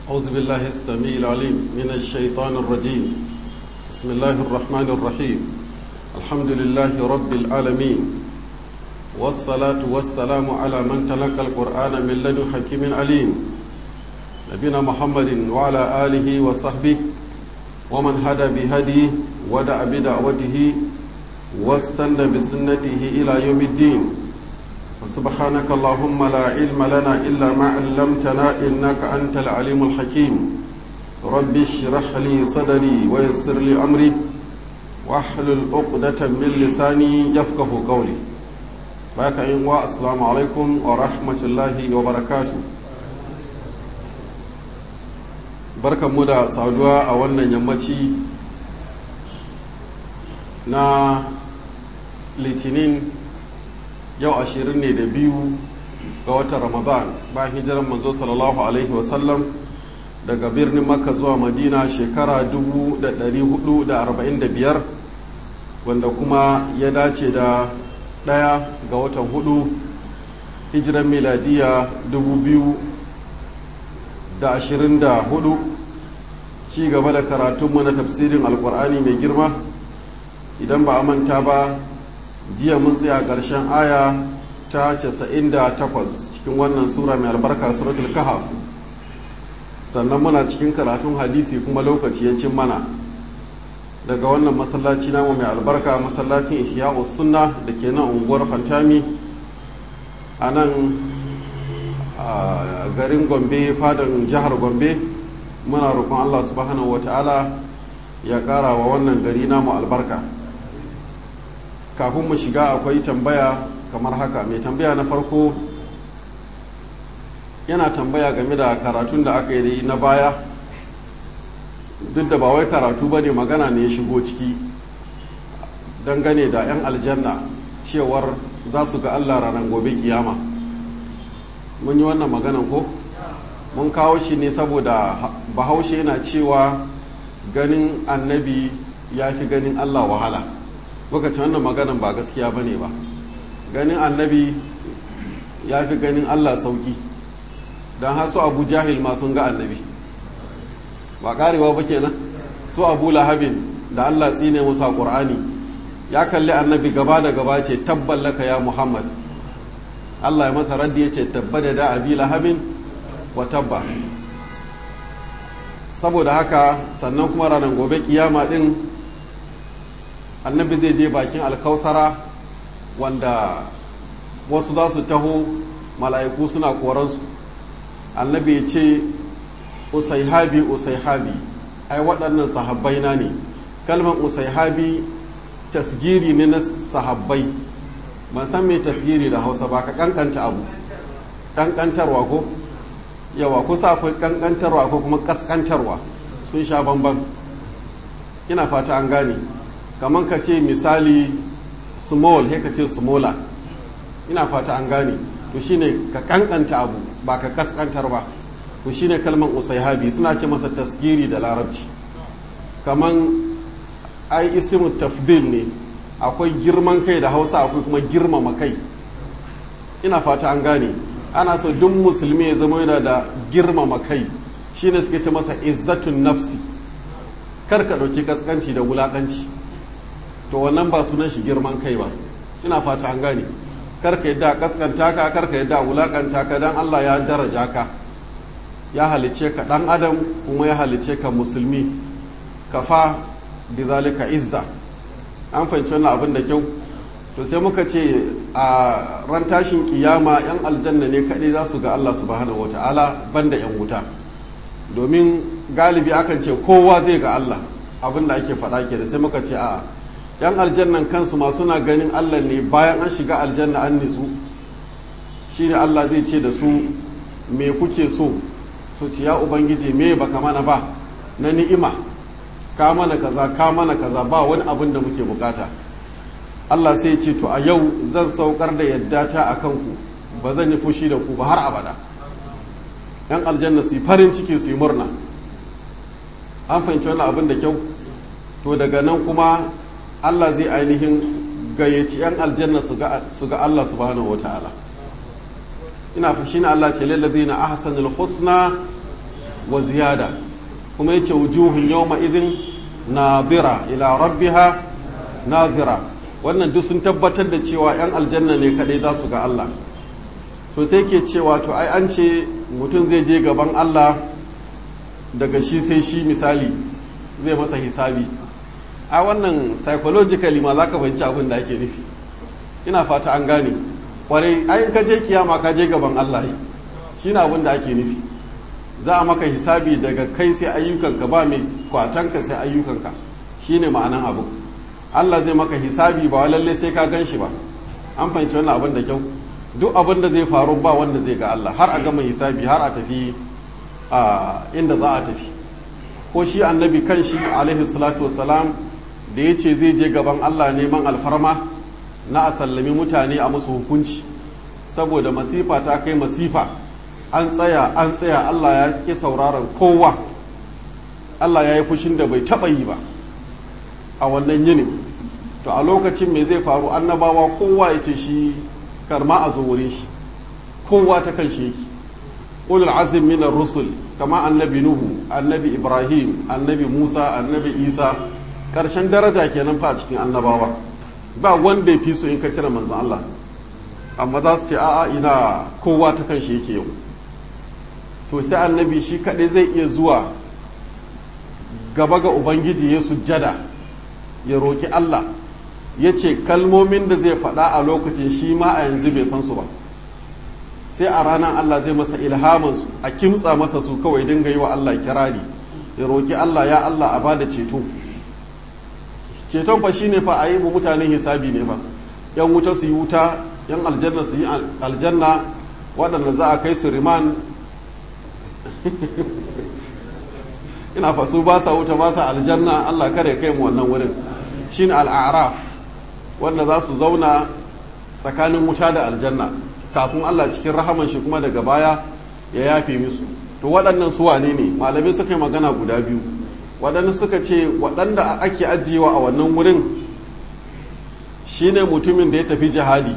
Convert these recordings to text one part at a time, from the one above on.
أعوذ بالله السميع العليم من الشيطان الرجيم بسم الله الرحمن الرحيم الحمد لله رب العالمين والصلاة والسلام على من تلقى القرآن من لدن حكيم عليم نبينا محمد وعلى آله وصحبه ومن هدى بهديه ودع بدعوته واستنى بسنته إلى يوم الدين وسبحانك اللهم لا علم لنا إلا ما علمتنا إنك أنت العليم الحكيم رب اشرح لي صدري ويسر لي أمري واحلل عقدة من لساني يفقه قولي باك إن السلام عليكم ورحمة الله وبركاته barkan mu da saduwa a wannan yammaci na litinin yau ashirin ne da biyu ga watan ramadan bayan hijiran manzo sallallahu alaihi wasallam daga birnin makka zuwa madina shekara 445 wanda kuma ya dace da ɗaya ga watan hudu hijiran miladiya 2024 ci gaba da karatunmu na tafsirin alkur'ani mai girma idan ba a manta ba jiya mun tsaya ƙarshen aya ta 98 cikin wannan sura mai albarka suratul kahf sannan muna cikin karatun hadisi kuma lokaci ya cin mana daga wannan masallaci namu mai albarka masallacin ihya'u sunna da ke nan unguwar fantami a nan garin gombe fadan jihar gombe muna roƙon allah subhanahu wata'ala ya ƙara wa wannan gari namu albarka kafin mu shiga akwai tambaya kamar haka mai tambaya na farko yana tambaya game da karatun da aka yi na baya duk da ba wai karatu ba ne magana ne ya shigo ciki dangane da 'yan aljanna cewar za su ga allah ranar gobe kiyama mun yi wannan maganan ko mun kawo shi ne saboda bahaushe yana cewa ganin annabi ya fi ganin allah wahala lokacin wannan maganan ba gaskiya ba ne ba ganin annabi ya fi ganin allah sauki don hasu abu jahil ma sun ga annabi ba karewa ba kenan su abu lahabin da allah tsine musa ƙur'ani ya kalli annabi gaba da gaba ce tabballaka ya muhammad allah ya masa raddi ya ce tabbada da abi lahabin wa tabba saboda haka sannan kuma ranar gobe kiyama din annabi zai je bakin alkausara wanda wasu za su taho mala'iku suna koransu annabi ya ce usaihabi usaihabi ai waɗannan sahabbai na ne kalmar usaihabi tasgiri ne na sahabbai ban san mai tasgiri da hausa ba ka kankanta abu kankantarwa ko yawa kusa akwai kankantarwa ko kuma kaskantarwa sun sha bamban ina fata an gane kamar ka ce misali small he ka ce smaller ina fata an gane to shine ka kankanta abu ba ka kaskantar ba to shine kalman usaihabi suna ce masa tasgiri da larabci kaman ai ismu tafdil ne akwai girman kai da hausa akwai kuma girmama kai ina fata an gane ana so duk musulmi ya zama yana da girmama kai shine suke ce masa izzatun nafsi kar ka ɗauki kaskanci da wulakanci to wannan ba sunan shi girman kai ba ina fata an gane karka yadda kaskanta ka karka yadda wulakanta ka dan Allah ya daraja ka ya halice ka dan adam kuma ya halice ka musulmi kafa bi zalika izza an fahimci wannan abin da kyau to sai muka ce a ran tashin kiyama yan aljanna ne kaɗai za su ga Allah subhanahu wataala banda yan wuta domin galibi akan ce kowa zai ga Allah abin da ake faɗa ke da sai muka ce a yan aljannan kansu ma suna ganin allah ne bayan an shiga aljanna an nitsu shine allah zai ce da su me kuke so so ce ya ubangiji me baka mana ba na ni'ima ka mana kaza ka mana kaza ba wani abin da muke bukata allah sai ce to a yau zan saukar da yadda ta a kanku ba zan yi fushi da ku ba har abada yan aljanna su yi farin ciki su yi murna an fahimci wani abin da kyau to daga nan kuma Allah zai ainihin gayyaci 'yan aljanna su ga Allah subhanahu wata'ala ina fa shine Allah ce lillazina ahsanul husna wa ziyada kuma yace wujuhun yawma idhin nadira ila rabbiha nazira wannan duk sun tabbatar da cewa 'yan aljanna ne kadai za su ga Allah to sai ke cewa to ai an ce mutum zai je gaban Allah daga shi sai shi misali zai masa hisabi a wannan psychologically ma za ka fahimci abin da ake nufi ina fata an gane kwarai ai ka je kiyama ka je gaban Allah shi na abin da ake nufi za a maka hisabi daga kai sai ayyukanka ba mai kwatanka sai ayyukanka shine ma'anan abu Allah zai maka hisabi ba lalle sai ka gan shi ba an fahimci wannan abin da kyau duk abin da zai faru ba wanda zai ga Allah har a gama hisabi har a tafi a inda za a tafi ko shi annabi kan shi alaihi salatu wassalam da ya ce zai je gaban Allah neman alfarma na a sallami mutane a musu hukunci saboda masifa ta kai masifa an tsaya an tsaya Allah ya ƙi sauraron kowa Allah ya yi fushin da bai taɓa yi ba a wannan yinin to a lokacin me zai faru annabawa kowa ya ce shi karma a zo wurin shi kowa ta kan shi yake ulul azim min rusul kama annabi nuhu annabi ibrahim annabi musa annabi isa karshen daraja kenan fa a cikin annabawa ba wanda ya fi so in ka cire manzon Allah amma za su ce a'a ina kowa ta kan shi yake yau to sai annabi shi kaɗai zai iya zuwa gaba ga ubangiji ya sujjada ya roki Allah ya ce kalmomin da zai faɗa a lokacin shi ma a yanzu bai san su ba sai a ranar Allah zai masa ilhamansu a kimtsa masa su kawai dinga yi wa Allah kirari ya roƙi Allah ya Allah a bada ceto ceton fa shine fa a yi mu mutane hisabi ne fa yan wuta su yi wuta yan aljanna su yi aljanna waɗanda za a kai su riman ina fa su ba sa wuta ba sa aljanna Allah kare kai mu wannan wurin shine al'araf wanda za su zauna tsakanin wuta da aljanna kafin Allah cikin rahaman shi kuma daga baya ya yafe musu to waɗannan su wane ne malamai suka yi magana guda biyu waɗanda suka ce waɗanda ake ajiyewa a wannan wurin shine mutumin da ya tafi jihadi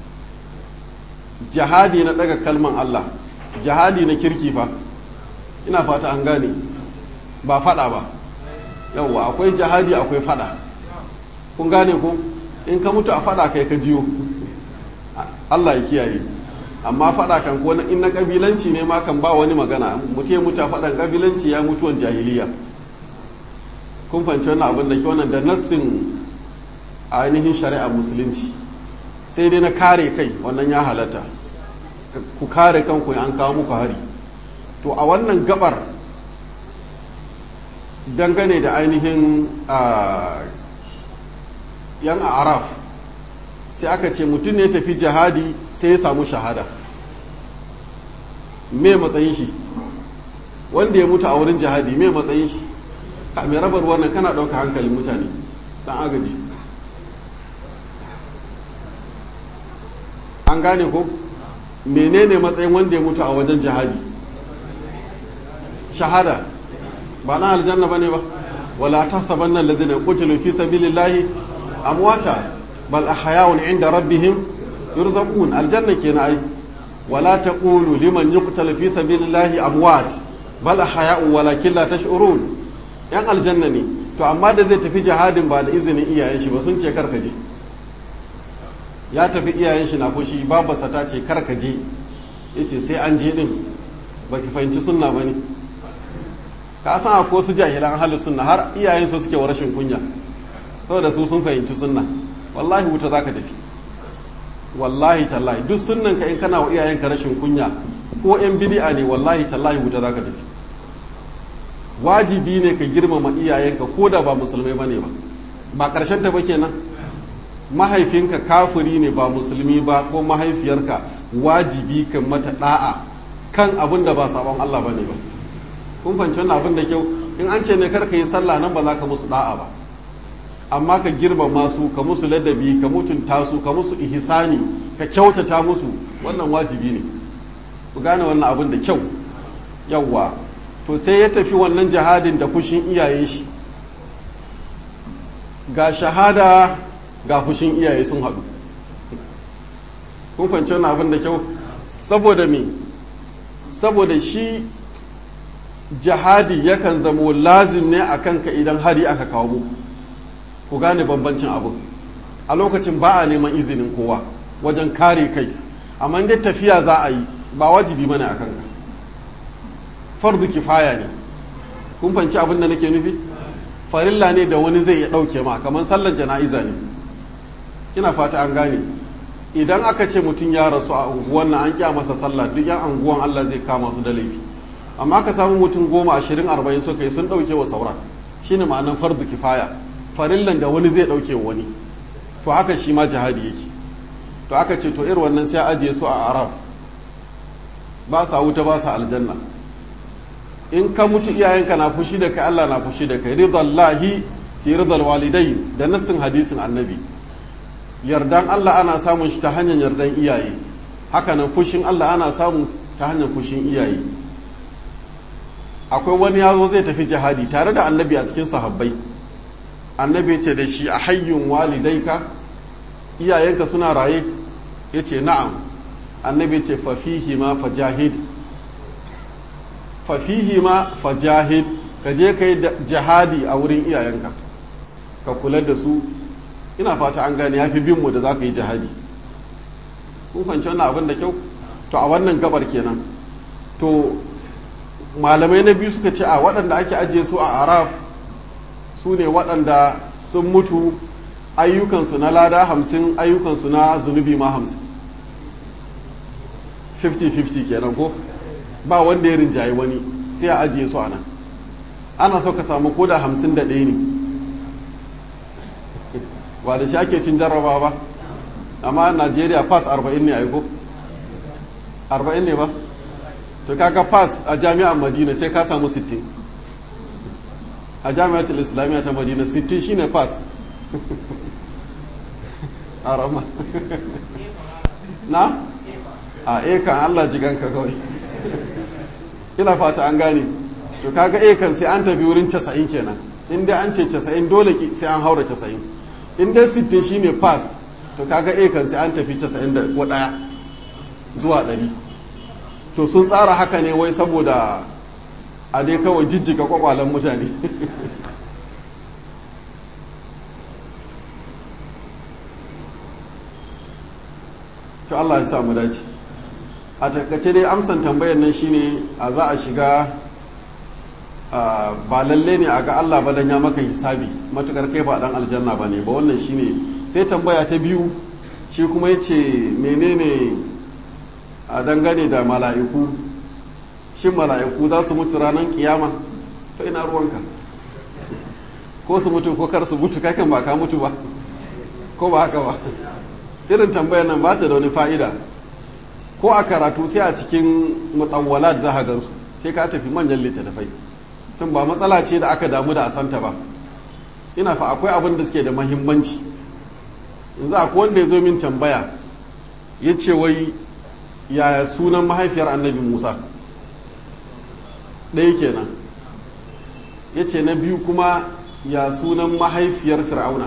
jihadi na ɗaga kalman Allah jihadi na kirki fa ina fata an gane ba faɗa ba yawwa akwai jihadi akwai faɗa kun gane ko in ka mutu a faɗa kai ka jiyo Allah ya kiyaye amma faɗa kan ko in na ƙabilanci ne ma kan ba wani magana mutu ya mutu a faɗan ƙabilanci ya mutuwan jahiliya kun fahimci wannan abin da ke wannan da nassin ainihin shari'ar musulunci sai dai na kare kai wannan ya halatta ku kare kanku an kawo muku hari to a wannan gabar dangane da ainihin yan araf sai aka ce mutum ne tafi jihadi sai ya samu shahada me matsayin shi wanda ya mutu a wurin jihadi me matsayin shi a mai rabar wannan kana ɗauka hankalin mutane ɗan agaji an gane ko menene matsayin wanda ya mutu a wajen jihadi shahada ba na aljanna ba ne ba wala ta saban nan ladina kutilu fi sabilillahi amwata bal ahya'un inda rabbihim yurzaqun aljanna kenan ai wala taqulu liman yuqtalu fi sabilillahi amwat bal ahya'un walakin la tash'urun yan aljanna ne to amma da zai tafi jihadin ba da izinin iyayen shi ba sun ce karka je ya tafi iyayen shi na fushi babarsa ta ce karka je yace sai an je din baki fahimci sunna bane ka san akwai su jahilan ahlus sunna har iyayen su suke wa rashin kunya saboda su sun fahimci sunna wallahi wuta za ka tafi wallahi tallahi duk sunnan ka in kana wa iyayenka rashin kunya ko yan bidi'a ne wallahi tallahi wuta za ka tafi wajibi ne ka girmama iyayenka ko da ba musulmai bane ba ba karshen ta ba kenan mahaifinka kafiri ne ba musulmi ba ko mahaifiyarka wajibi kan mata da'a kan abin da ba sabon Allah bane ba kun fahimci wannan abin da kyau in an ce ne kar ka yi sallah nan ba za ka musu da'a ba amma ka girmama su ka musu ladabi ka mutunta su ka musu ihsani ka kyautata musu wannan wajibi ne ku gane wannan abin da kyau yawwa to sai ya tafi wannan jihadin da fushin iyayen shi ga shahada ga fushin iyaye sun haɗu kun fahimci wannan abin da kyau saboda me saboda shi jihadi yakan zamo lazim ne a kanka idan hari aka kawo mu ku gane bambancin abu a lokacin ba a neman izinin kowa wajen kare kai amma dai tafiya za a yi ba wajibi mana a kanka fardu kifaya ne kun fanci abin da nake nufi farilla ne da wani zai iya ɗauke ma kamar sallar jana'iza ne ina fata an gane idan aka ce mutum ya rasu a unguwan nan an kya masa sallah duk yan unguwan Allah zai kama su da laifi amma aka samu mutum goma ashirin arba'in suka yi sun ɗauke wa sauran shine ma'anar fardu kifaya farillan da wani zai ɗauke wa wani to haka shi ma jihadi yake to aka ce to irin wannan sai ajiye su a araf ba sa wuta ba sa aljanna in ka mutu iyayenka na fushi da kai Allah na fushi da kai ridallahi fi ridal walidai da nassin hadisin annabi yardan Allah ana samun shi ta hanyar yardan iyaye hakanan fushin Allah ana samun ta hanyar fushin iyaye akwai wani yazo zai tafi jihadi tare da annabi a cikin sahabbai annabi ce da shi a hayyun walidaika iyayenka suna raye ya ce na'am annabi ce fafihi ma fajahid fafihi ma fajahid ka je ka yi jihadi a wurin iyayenka ka kula da su ina fata an gane ya fi binmu da za ka yi jihadi kun fahimci wannan abin da kyau to a wannan gabar kenan to malamai na biyu suka ce a waɗanda ake ajiye su a araf su ne waɗanda sun mutu ayyukansu na lada hamsin ayyukansu na zunubi ma hamsin 50-50 kenan ko ba wanda ya rinjaye wani sai a ajiye su a nan ana so ka samu koda hamsin da ɗaya ne ba da shi ake cin jarraba ba amma najeriya pass 40 ne aiko 40 ne ba to kaga pass a jami'an madina sai ka samu 60 a jami'atul islamiyya ta madina 60 shine pass a rama na a ekan allah jiganka kawai ina fata an gane to kaga ekan sai an tafi wurin 90 kenan inda an ce 90 dole sai an haura 90 inda 60 shine pass to kaga ekan sai an tafi 90 da daya zuwa 100 to sun tsara haka ne wai saboda a dai kawai jijjiga kwakwalen mutane to Allah ya samu dace a takaice dai amsan tambayar nan shine a za a shiga ba lalle ne a ga Allah ba dan ya maka hisabi matukar kai ba dan aljanna ba ne ba wannan shine sai tambaya ta biyu shi kuma ya ce menene a dangane da mala'iku shin mala'iku za su mutu ranar kiyama to ina ruwanka ko su mutu ko kar su mutu kakan ba ka mutu ba ko ba haka ba irin tambayar nan ba ta da wani fa'ida ko a karatu sai a cikin mutawwalat za a gansu sai ka tafi manyan littattafai tun ba matsala ce da aka damu da a santa ba ina fa akwai abin da suke da mahimmanci yanzu akwai wanda ya zo min tambaya ya ce wai yaya sunan mahaifiyar annabi musa ɗaya kenan ya ce na biyu kuma ya sunan mahaifiyar fir'auna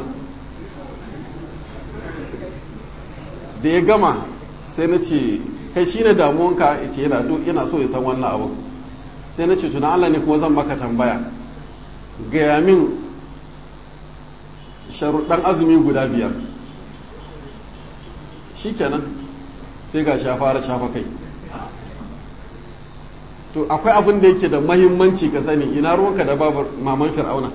da ya gama sai na ce kai shine damuwanka ya ce yana so ya san wannan abu sai na ce tuna Allah ne kuma zan maka tambaya gaya min sharuɗan azumi guda biyar shi kenan sai ga ya fara shafa kai to akwai abin da yake da mahimmanci ka sani ina ruwanka da babu maman fir'auna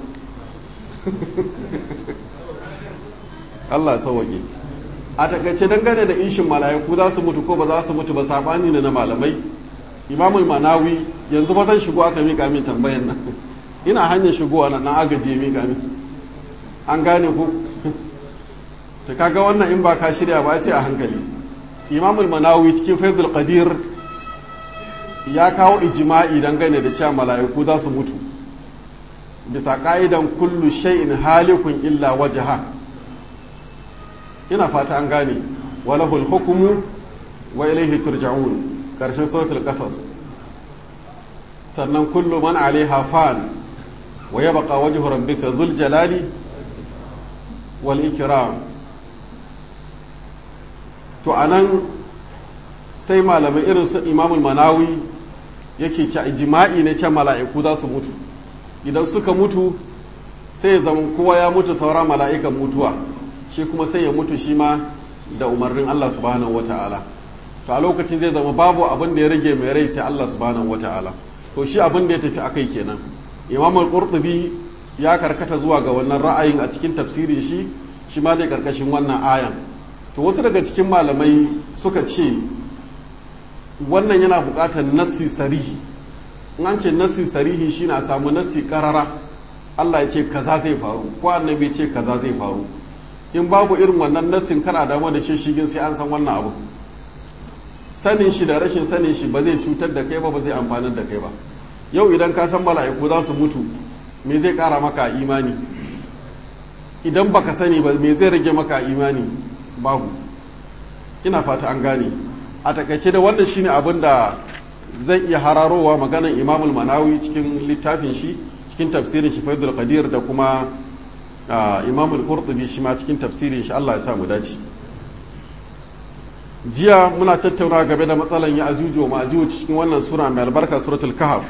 Allah ya sauwaƙe a takaice dangane da ishin mala'iku za su mutu ko ba za su mutu ba sabani ne na malamai imamul manawi yanzu ba zan shigo aka mika min tambayan nan ina hanyar shigowa na na agaje mika min an gane ku ta kaga wannan in ba ka shirya ba sai a hankali imamul manawi cikin faidul qadir ya kawo ijma'i dangane da cewa mala'iku za su mutu bisa ka'idan kullu shay'in halikun illa wajha ina fata an gane walahul hukumu wa ilaihi turja'un karshen suratul qasas sannan kullu man alaiha fan wa yabqa wajhu rabbika dhul jalali wal ikram to anan sai malamai irin su imamul manawi yake ce jima'i ne ce mala'iku za su mutu idan suka mutu sai ya zama kowa ya mutu saura mala'ikan mutuwa shi kuma sai ya mutu shi ma da umarnin Allah subhanahu wata'ala to a lokacin zai zama babu abin da ya rage mai rai sai Allah subhanahu wata'ala to shi abin da ya tafi akai kenan imam al-qurtubi ya karkata zuwa ga wannan ra'ayin a cikin tafsirin shi shi ma dai karkashin wannan ayan to wasu daga cikin malamai suka ce wannan yana buƙatar nassi sarihi in an ce nassi sarihi shine a samu nassi karara Allah ya ce kaza zai faru ko annabi ya ce kaza zai faru in babu irin wannan nassin kana damu da shishigin sai an san wannan abu sanin shi da rashin sanin shi ba zai cutar da kai ba ba zai amfanar da kai ba yau idan ka san mala'iku za su mutu me zai kara maka imani idan baka sani ba me zai rage maka imani babu ina fata an gane a takaice da wannan shine abin da zai iya hararowa maganan imamul manawi cikin littafin shi cikin tafsirin shi faidul qadir da kuma imamul qurtubi shi ma cikin tafsirin shi Allah ya sa mu dace jiya muna tattauna game da matsalan ya ajuju wa ma'ajuj cikin wannan sura mai albarka suratul kahf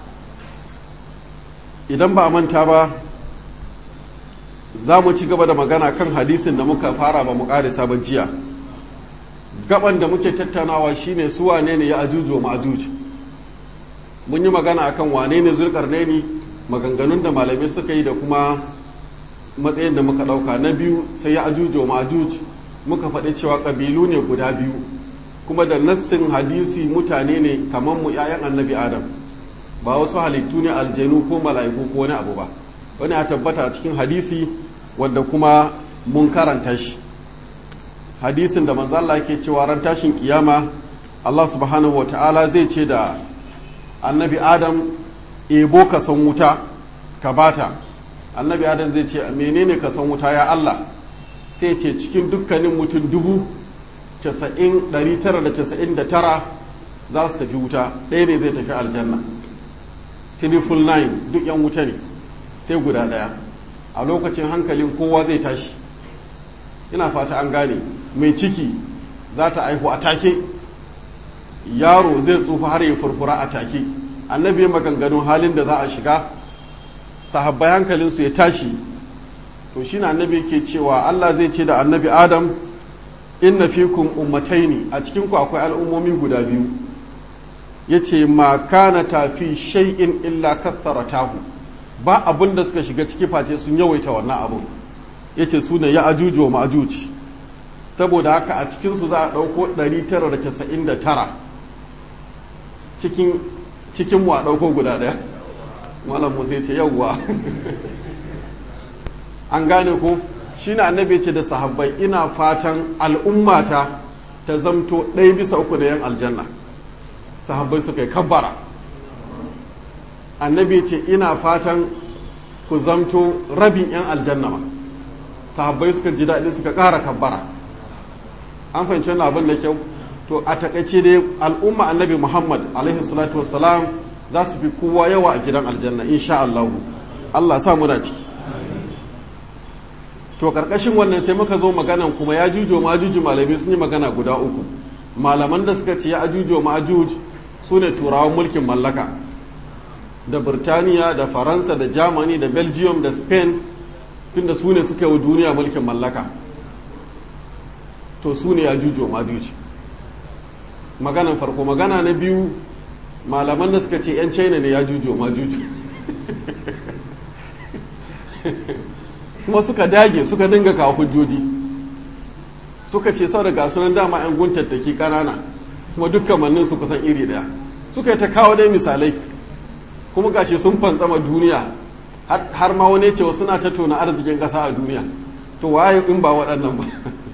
idan ba a manta ba za mu ci gaba da magana kan hadisin da muka fara ba mu karisa ba jiya gaban da muke tattaunawa shine su wane ne ya ajuju wa ma'ajuj mun yi magana akan wane ne zulkarnaini maganganun da malamai suka yi da kuma matsayin da muka dauka na biyu sai ya ajuju wa ma'ajuj muka faɗi cewa ƙabilu ne guda biyu kuma da nassin hadisi mutane ne kamar mu 'ya'yan annabi adam ba wasu halittu ne aljanu ko mala'iku ko wani abu ba wani ya tabbata a cikin hadisi wanda kuma mun karanta shi hadisin da manzo Allah yake cewa ran tashin kiyama Allah subhanahu ta'ala zai ce da annabi adam ebo ka san wuta ka bata annabi adam zai ce menene ka san wuta ya Allah sai ce cikin dukkanin mutum dubu tara za su tafi wuta ɗaya ne zai tafi aljanna triple nine duk yan wuta ne sai guda ɗaya a lokacin hankalin kowa zai tashi ina fata an gane mai ciki za ta aihu a take yaro zai tsufa har ya furfura a take annabi maganganun halin da za a shiga sahabbai hankalinsu ya tashi to shi na annabi ke cewa Allah zai ce da annabi Adam inna fikum ummataini a cikin ku akwai al'ummomi guda biyu yace ma kana tafi shay'in illa katharatahu ba abin da suka shiga ciki face sun yawaita wannan abun yace su ne ya ajuju wa ma'ajuj saboda haka a cikin su za a dauko 999 cikin cikin mu a dauko guda daya malam Musa yace yawwa an gane ko shi na annabi ce da sahabbai ina fatan al'ummata ta zamto ɗaya bisa uku na yan aljanna sahabbai suka yi kabbara annabi ce ina fatan ku zamto rabin yan aljanna ma sahabbai suka ji daɗi suka ƙara kabbara an fahimci wannan abin da kyau to a takaice dai al'umma annabi muhammad alaihi salatu wassalam za su fi kowa yawa a gidan aljanna insha allahu allah sa muna ciki to karkashin wannan sai muka zo maganan kuma ya jujo ma juju malami sun yi magana guda uku malaman da suka ce ya ajujo ma ajuj su ne turawan mulkin mallaka da birtaniya da faransa da germany da belgium da spain tunda su ne suka yi duniya mulkin mallaka to su ne ya jujo ma juj maganan farko magana na biyu malaman da suka ce 'yan china ne ya jujo ma juju kuma suka dage suka dinga kawo hujjoji suka ce sau da gasunan dama 'yan guntattaki kanana kuma dukkan mannin su kusan iri daya suka yi ta kawo dai misalai kuma gashi sun fantsama duniya har ma wani cewa suna ta tona arzikin ƙasa a duniya to waye in ba waɗannan ba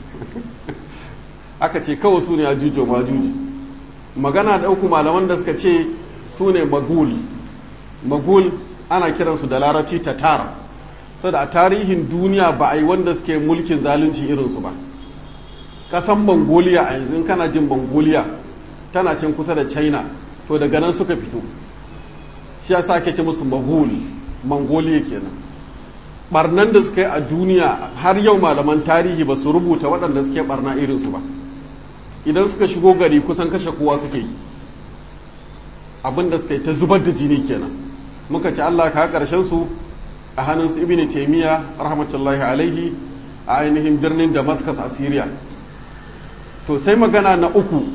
aka ce kawai su ne a jujo ma juji magana da uku malaman da suka ce su ne magul magul ana kiransu da larabci tatar saboda a tarihin duniya ba a yi wanda suke mulkin zalunci irinsu ba ƙasan mongolia a yanzu kana jin mongolia tana cin kusa da china to daga nan suka fito shi ya sa ce musu magul mongolia kenan barnan da suka yi a duniya har yau malaman tarihi ba su rubuta waɗanda suke barna irinsu ba idan suka shigo gari kusan kashe kowa suke yi abinda suka yi ta zubar da jini kenan muka ci Allah ka karshen su a hannun su ibn taymiya rahmatullahi alaihi a ainihin birnin damascus a syria to sai magana na uku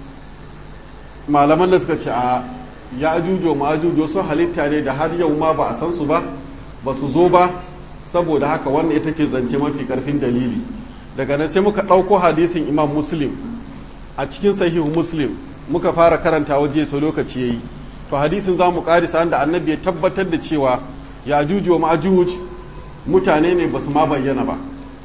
malaman da suka ce a ya ajujo ma ajujo su halitta ne da har yau ma ba a san su ba ba su zo ba saboda haka wannan ita ce zance mafi karfin dalili daga nan sai muka ɗauko hadisin imam muslim a cikin sahihu muslim muka fara karanta waje sau lokaci yayi to hadisin za mu karisa da annabi ya tabbatar da cewa ya ajuju wa ma'ajuj mutane ne ba su ma bayyana ba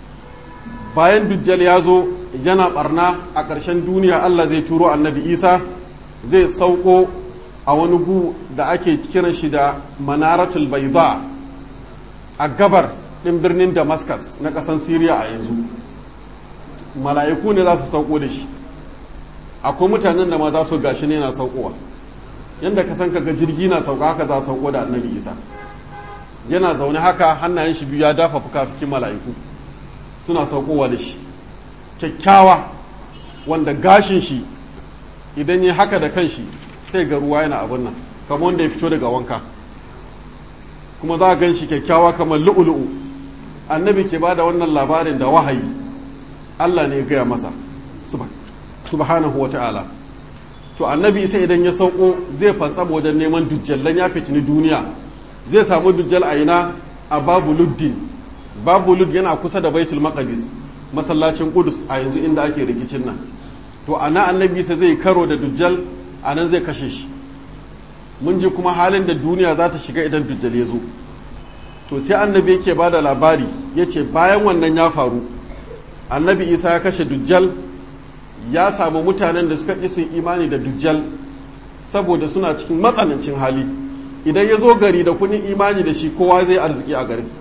bayan dujjal ya zo yana barna a ƙarshen duniya allah zai turo annabi isa zai sauko a wani gu da ake kiran shi da manaratul baida a gabar ɗin birnin damascus na ƙasan syria a yanzu mala'iku ne za su sauko da shi akwai mutanen da ma za su gashi ne na saukowa yadda ka san kaga jirgi na sauka haka za sauko da annabi isa yana zaune haka hannayen shi biyu ya dafa fuka-fukin mala'iku suna saukowa da shi kyakkyawa wanda gashin shi idan ya haka da kanshi sai ga ruwa yana abin nan kamar wanda ya fito daga wanka kuma za a gan shi kyakkyawa kamar lu'ulu'u annabi ke ba da wannan labarin da wahayi allah ne ya gaya masa subhanahu wa ta'ala to annabi sai idan ya sauko zai fantsama wajen neman dujjallan ya fitini duniya zai samu dujjal a ina a babu luddin babu lud yana kusa da baitul maqdis masallacin kudus a yanzu inda ake rikicin nan to ana annabi sai zai karo da dujjal a nan zai kashe shi mun ji kuma halin da duniya za ta shiga idan dujjal ya zo to sai annabi yake ba da labari ya ce bayan wannan ya faru annabi isa ya kashe dujjal ya samu mutanen da suka ƙi su imani da dujjal saboda suna cikin matsanancin hali idan ya zo gari da kunin imani da shi kowa zai arziki a garin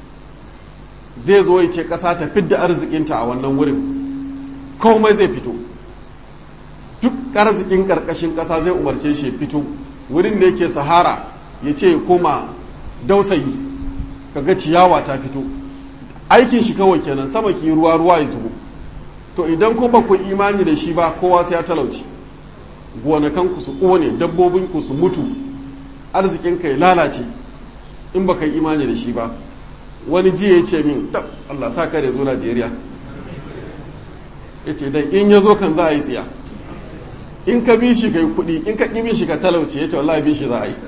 zai zo ya ce ƙasa ta fidda arzikinta a wannan wurin komai zai fito duk arzikin ƙarƙashin ƙasa zai umarce shi fito wurin da yake sahara ya ce koma dausayi kaga ciyawa ta fito aikin shi kawai kenan sama ki ruwa ruwa ya zubo to idan kuma ku imani da shi ba kowa sai ya talauci gonakanku su ƙone dabbobinku su mutu arzikinka ya lalace in baka yi imani da shi ba wani jiya ya ce min tab Allah sa kare zo Najeriya ya ce dai in ya zo kan za a yi tsiya in ka bi shi kai kuɗi in ka ƙi bin shi ka talauci ya ce wallahi bin shi za a yi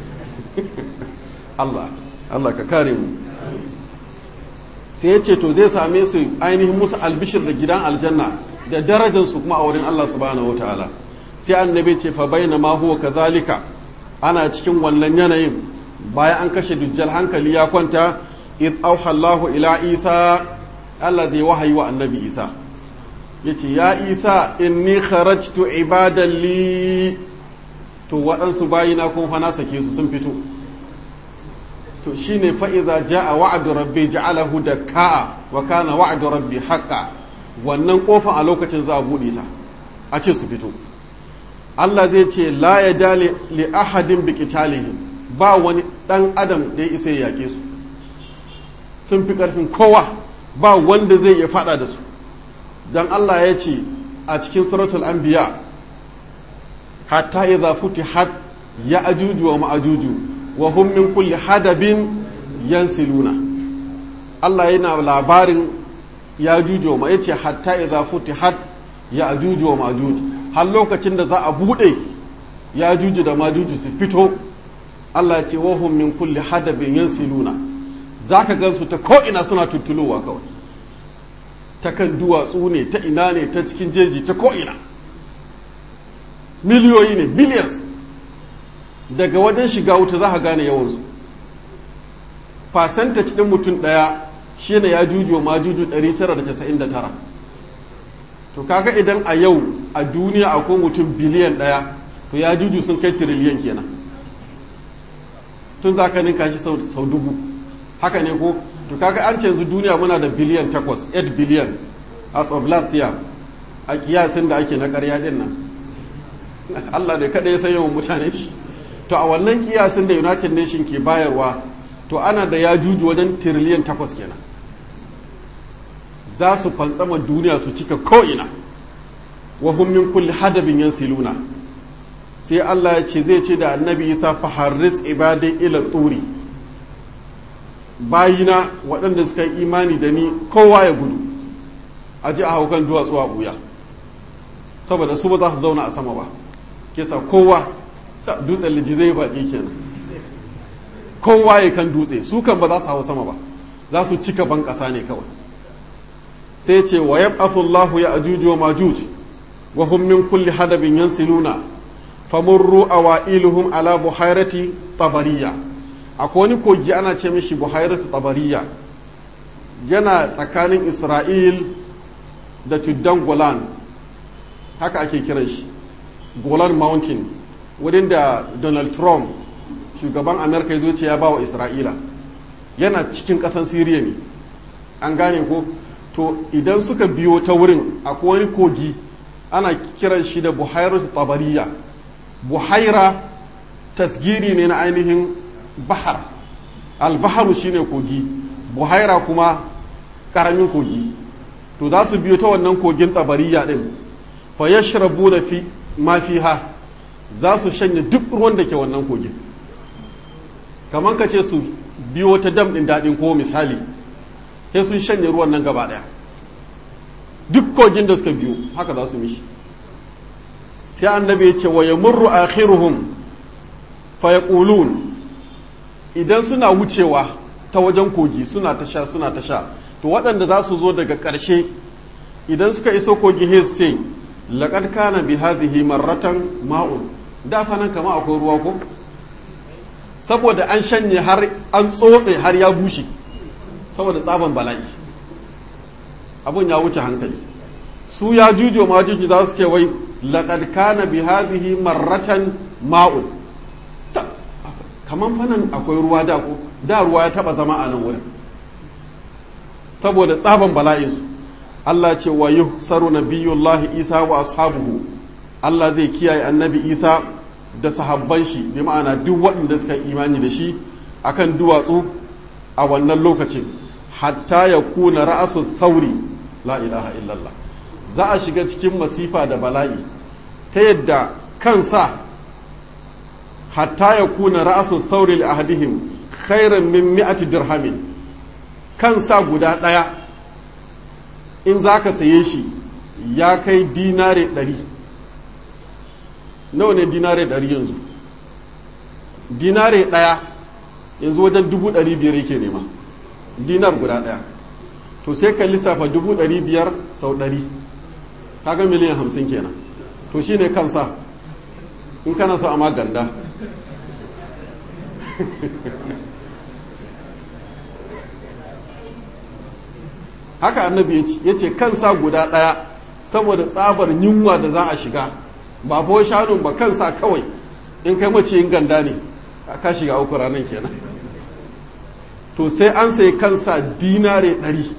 Allah Allah ka kare mu sai ya ce to zai same su ainihin musu albishir da gidan aljanna da darajarsu kuma a wurin Allah subhanahu wataala sai annabi ce fa bayna ma huwa kadhalika ana cikin wannan yanayin bayan an kashe dujjal hankali ya kwanta id auha Allahu ila Isa Allah zai wahayi wa annabi Isa yace ya Isa inni kharajtu ibadan li to waɗansu bayina kun fa na sake su sun fito to shine fa idza jaa wa'du rabbi ja'alahu dakka wa kana wa'du rabbi haqqan wannan kofan a lokacin za a bude ta a ce su fito Allah zai ce la ya dali li ahadin bi qitalihim ba wani dan adam da ya isa ya yake su sun fi karfin kowa ba wanda zai iya fada da su dan Allah ya ce a cikin suratul anbiya hatta idza futihat ya ajuju wa ma'ajuju wa hum min kulli hadabin yansiluna Allah yana labarin ya juju ma yace hatta idza futihat ya ajuju wa ma'ajuju har lokacin da za a buɗe ya juju da majuju su fito Allah ce wahum min kulli hadabin yansiluna za ka gansu ta ko'ina suna tuttulowa kawai ta kan duwatsu ne ta ina ne ta cikin jeji ta ko'ina miliyoyi ne billions daga wajen shiga wuta za ka gane yawansu percentage ɗin mutum ɗaya shi ne ya juju ma juju 999 to kaga idan a yau a duniya akwai mutum biliyan ɗaya to ya juju sun kai tiriliyan kenan tun za ka ninka shi sau dubu haka ne ko to kaga an canzu duniya muna da biliyan takwas 8 biliyan as of last year a kiyasin da ake na karya din nan Allah ne kada ya san yawan mutane shi to a wannan kiyasin da united nation ke bayarwa to ana da ya juju wajen tiriliyan takwas kenan za su fantsama duniya su cika ko'ina wa min kulli hadabin yansiluna sai Allah ya ce zai ce da annabi isa faharris ibadai ila turi bayina waɗanda suka yi imani da ni kowa ya gudu a ji a haukan duwatsu a ɓuya saboda su ba za su zauna a sama ba kesa kowa dutsen liji zai baƙi kenan kowa ya kan dutse su kan ba za su hau sama ba za su cika ban ƙasa ne kawai sai ce wa yab'athu Allahu ya ajuj wa majuj wa hum min kulli hadabin yansiluna famurru awailuhum ala buhairati tabariya akwai wani kogi ana ce mishi buhairati tabariya yana tsakanin Isra'il da tuddan Golan haka ake kiran shi Golan Mountain wurin da Donald Trump shugaban Amerika ya zo ce ya ba wa Isra'ila yana cikin ƙasan Siriya ne an gane ko to idan suka biyo ta wurin akwai wani kogi ana kiran shi da buhairar tabariya buhaira tasgiri ne na ainihin bahar albaharu shine kogi buhaira kuma karamin kogi to za su biyo ta wannan kogin tabariya din fa yashrabu da fi ma fiha za su shanye duk ruwan da ke wannan kogin kamar ka ce su biyo ta dam din daɗin ko misali sai sun shanye ruwan nan gaba daya duk kogin da suka biyo haka za su mishi sai annabi ya ce wa yamurru akhiruhum fa yaqulun idan suna wucewa ta wajen kogi suna ta sha suna ta sha to waɗanda za su zo daga ƙarshe idan suka iso kogi sai su ce laqad kana bi hadhihi marratan ma'un da fa nan kama akwai ruwa ko saboda an shanye har an tsotse har ya bushe saboda tsaban bala'i abun ya wuce hankali su ya jujo ma juju za su ce wai laqad kana bi hadhihi marratan ma'un kaman fanan akwai ruwa da ko da ruwa ya taba zama a nan wurin saboda tsaban bala'in su Allah ce wa yuhsaru nabiyullahi Isa wa ashabuhu Allah zai kiyaye annabi Isa da sahabban shi bi ma'ana duk waɗanda suka imani da shi akan duwatsu a wannan lokacin hatta ya kuna ra'asu sauri la ilaha illallah za a shiga cikin masifa da bala'i ta yadda kansa hatta ya kuna ra'asu sauri li ahadihim khairan min mi'ati dirhamin kansa guda ɗaya in za ka saye shi ya kai dinare ɗari nawa ne dinare ɗari yanzu dinare ɗaya yanzu wajen dubu ɗari biyar yake nema dinar guda ɗaya to sai ka lissafa dubu ɗari biyar sau ɗari kaga miliyan hamsin kenan to shine kansa in kana so a maganda haka annabi ya ce kansa guda ɗaya saboda tsabar yunwa da za a shiga ba fa shanun ba kansa kawai in kai maciyin ganda ne ka shiga uku ranar kenan to sai an sai kansa dinare ɗari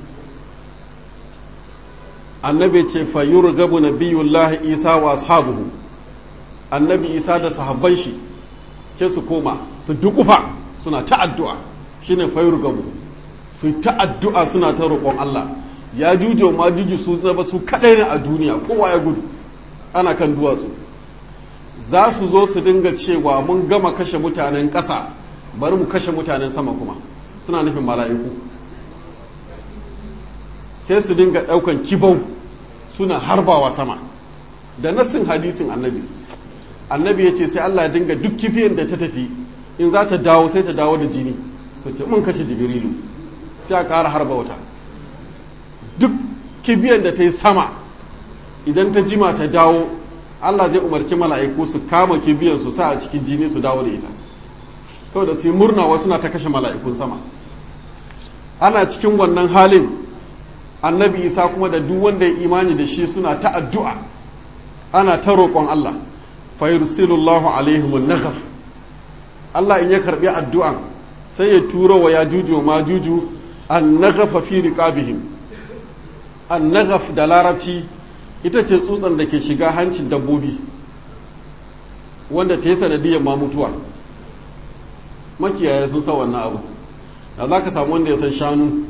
annabi ce fayyur gabu na biyullahi isa wa ashabuhu annabi isa da sahabban shi ke su koma su dukufa suna ta addu'a shine fayyur gabu su ta addu'a suna ta roƙon Allah ya jujo ma juju su zaba su kaɗai ne a duniya kowa ya gudu ana kan duwatsu za su zo su dinga cewa mun gama kashe mutanen ƙasa bari mu kashe mutanen sama kuma suna nufin mala'iku sai su dinga ɗaukan kibau suna harbawa sama da nassin hadisin annabi annabi ya ce sai Allah ya dinga duk kifiyan da ta tafi in za ta dawo sai ta dawo da jini su ce mun kashe jibrilu sai a ƙara harba wata duk kibiyan da ta yi sama idan ta jima ta dawo Allah zai umarci mala'iku su kama kibiyan su sa a cikin jini su dawo da ita kawai da su yi murna wasu na ta kashe mala'ikun sama ana cikin wannan halin annabi isa kuma da duk wanda ya imani da shi suna ta addu'a ana ta roƙon Allah fayursilullahu alaihim naghaf Allah in ya karbi addu'an sai ya turo wa ya juju ma juju an naghafa fi riqabihim an naghaf da larabci ita ce tsutsan da ke shiga hancin dabbobi wanda ta yi sanadiyar ma mutuwa makiyaya sun san wannan abu da za ka samu wanda ya san shanu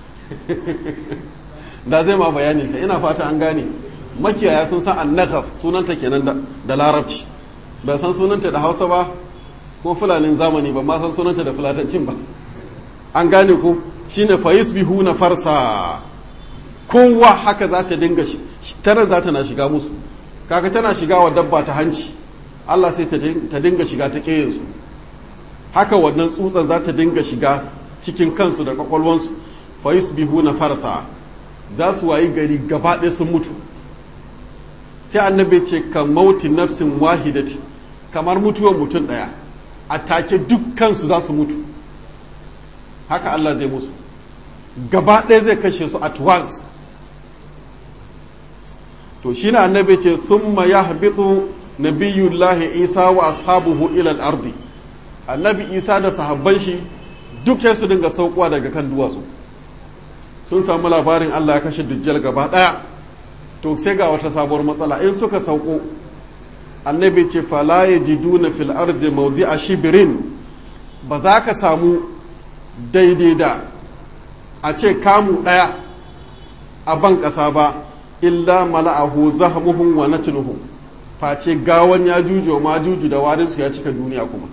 da zai ma bayaninta ina fata an gane makiyaya sun san annakaf sunanta kenan da larabci ba san sunanta da hausa ba ko fulanin zamani ba ma san sunanta da fulatancin ba an gane ko shine fayis bihu na farsa kowa haka za ta dinga tana za ta na shiga musu kaka tana shiga wa dabba ta hanci Allah sai ta dinga shiga ta ƙeyensu haka wannan tsutsan za ta dinga shiga cikin kansu da kwakwalwansu fayis bihu na farsa za su wayi gari gaba ɗaya sun mutu sai annabi ce kan mauti nafsin wahidati kamar mutuwar mutum ɗaya a take dukkansu za su mutu haka Allah zai musu gaba ɗaya zai kashe su at once to shi na annabi ce thumma yahbitu nabiyullahi isa wa ashabuhu ila al-ardi annabi isa da sahabban shi duk ya su dinga saukowa daga kan duwatsu sun samu labarin Allah ya kashe dujjal gaba ɗaya to sai ga wata sabuwar matsala in suka sauko annabi ce fala yajiduna fil ardi mawdi'a shibrin ba za ka samu daidai da a ce kamu ɗaya a ban ƙasa ba illa mala'ahu zahmuhum wa natnuhum face gawan ya juju ma juju da warinsu ya cika duniya kuma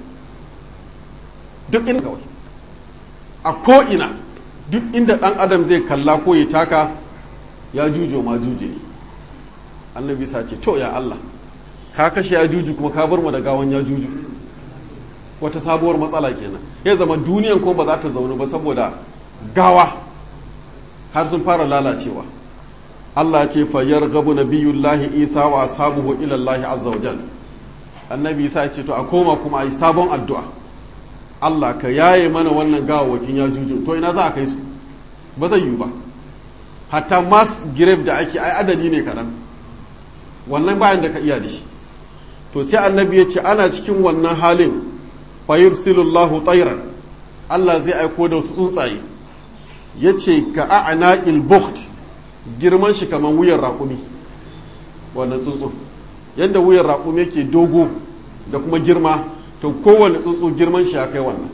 duk inda kawai a ko'ina duk inda ɗan adam zai kalla ko ya taka ya juju ma juju ne annabi sa ce to ya Allah ka kashe ya juju kuma ka bar mu da gawan ya juju wata sabuwar matsala kenan ya zama duniyan ko ba za ta zaune ba saboda gawa har sun fara lalacewa Allah ce fayyar gabu na biyullahi isa wa sabuhu ilallahi azza wa jal annabi isa ce to a koma kuma a yi sabon addu'a Allah ka yaye mana wannan gawawakin ya juju to ina za a kai su ba zai yiwu ba hatta mass grave da ake ai adadi ne kaɗan wannan bayan da ka iya da shi to sai annabi ya ce ana cikin wannan halin fayursilullahu tsairan Allah zai aiko da wasu tsuntsaye ya ce ka a'anaqil bukht girman shi kamar wuyan raƙumi wannan tsuntsu yadda wuyan raƙumi yake dogo da kuma girma to kowane tsuntsu girman shi ya kai wannan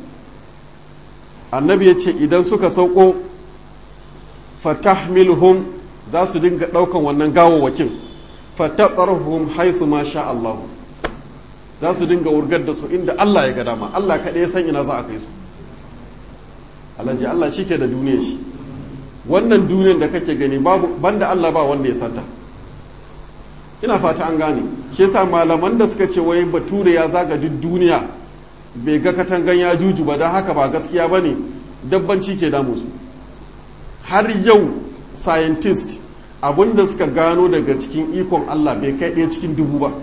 annabi ya ce idan suka sauko fatahmilhum za su dinga ɗaukan wannan gawawwakin fatatsarhum haithu ma sha Allahu za su dinga wurgar da su inda Allah ya ga dama Allah kaɗai ya san ina za a kai su alhaji Allah shi ke da duniyar shi wannan duniyar da kake gani babu banda Allah ba wanda ya santa ina fata an gane shi yasa malaman da suka ce wai bature ya zaga duk duniya bai ga katangan ya juju ba don haka ba gaskiya ba ne dabbanci ke damu su har yau scientist abinda suka gano daga cikin ikon Allah bai kai ɗaya cikin dubu ba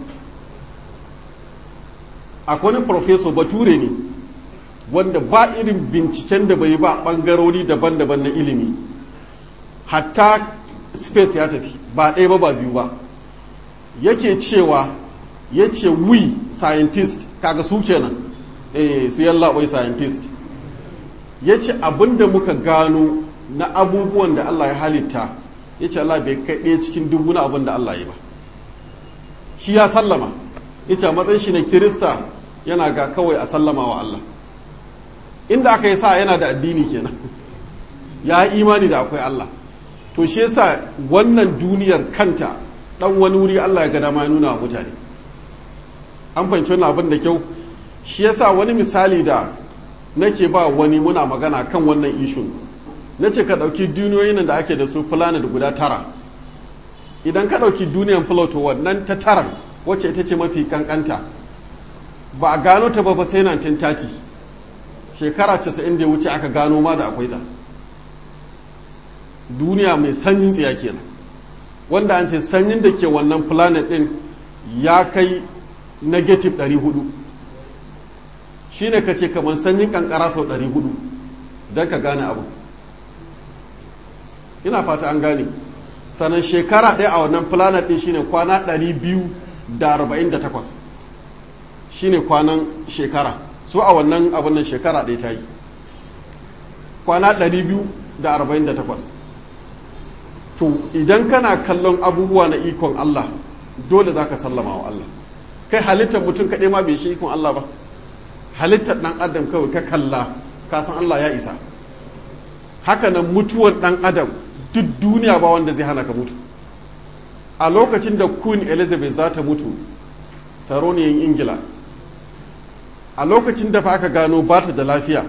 akwai wani professor bature ne wanda ba irin binciken da bai ba ɓangarori daban-daban na ilimi hatta space ya tafi ba ɗaya ba ba biyu ba yake cewa ya ce we scientist kaga su kenan eh su yallaɓai scientist ya ce abinda muka gano na abubuwan da Allah ya halitta ya ce Allah bai kai ɗaya cikin dubu na abin da Allah ya ba shi ya sallama ya ce a matsayin shi na kirista yana ga kawai a sallama wa Allah inda aka yi sa yana da addini kenan ya yi imani da akwai Allah to shi yasa wannan duniyar kanta dan wani wuri Allah ya ga dama ya nuna wa mutane an fahimci wannan abin da kyau shi yasa wani misali da nake ba wani muna magana kan wannan ishu na ce ka ɗauki duniyoyin da ake da su planet guda tara idan ka ɗauki duniyan Pluto wannan ta tara wacce ita ce mafi kankanta ba a gano ta ba sai 1930 shekara 90 da ya wuce aka gano ma da akwai ta duniya mai sanyin tsiya kenan wanda an ce sanyin da ke wannan planet din ya kai negative 400 shine ka ce kamar sanyin kankara sau 400 don ka gane abu ina fata an gane sannan shekara ɗaya a wannan planet din shine kwana 248 shine kwanan shekara su a wannan abin nan shekara ɗaya ta yi kwana 248 to idan kana kallon abubuwa na ikon Allah dole za ka sallama wa Allah kai halittar mutum kaɗai ma bai shi ikon Allah ba halittar ɗan adam kawai ka kalla ka san Allah ya isa haka nan mutuwar ɗan adam duk duniya ba wanda zai hana ka mutu a lokacin da queen elizabeth za ta mutu sarauniyar ingila a lokacin da fa aka gano ba ta da lafiya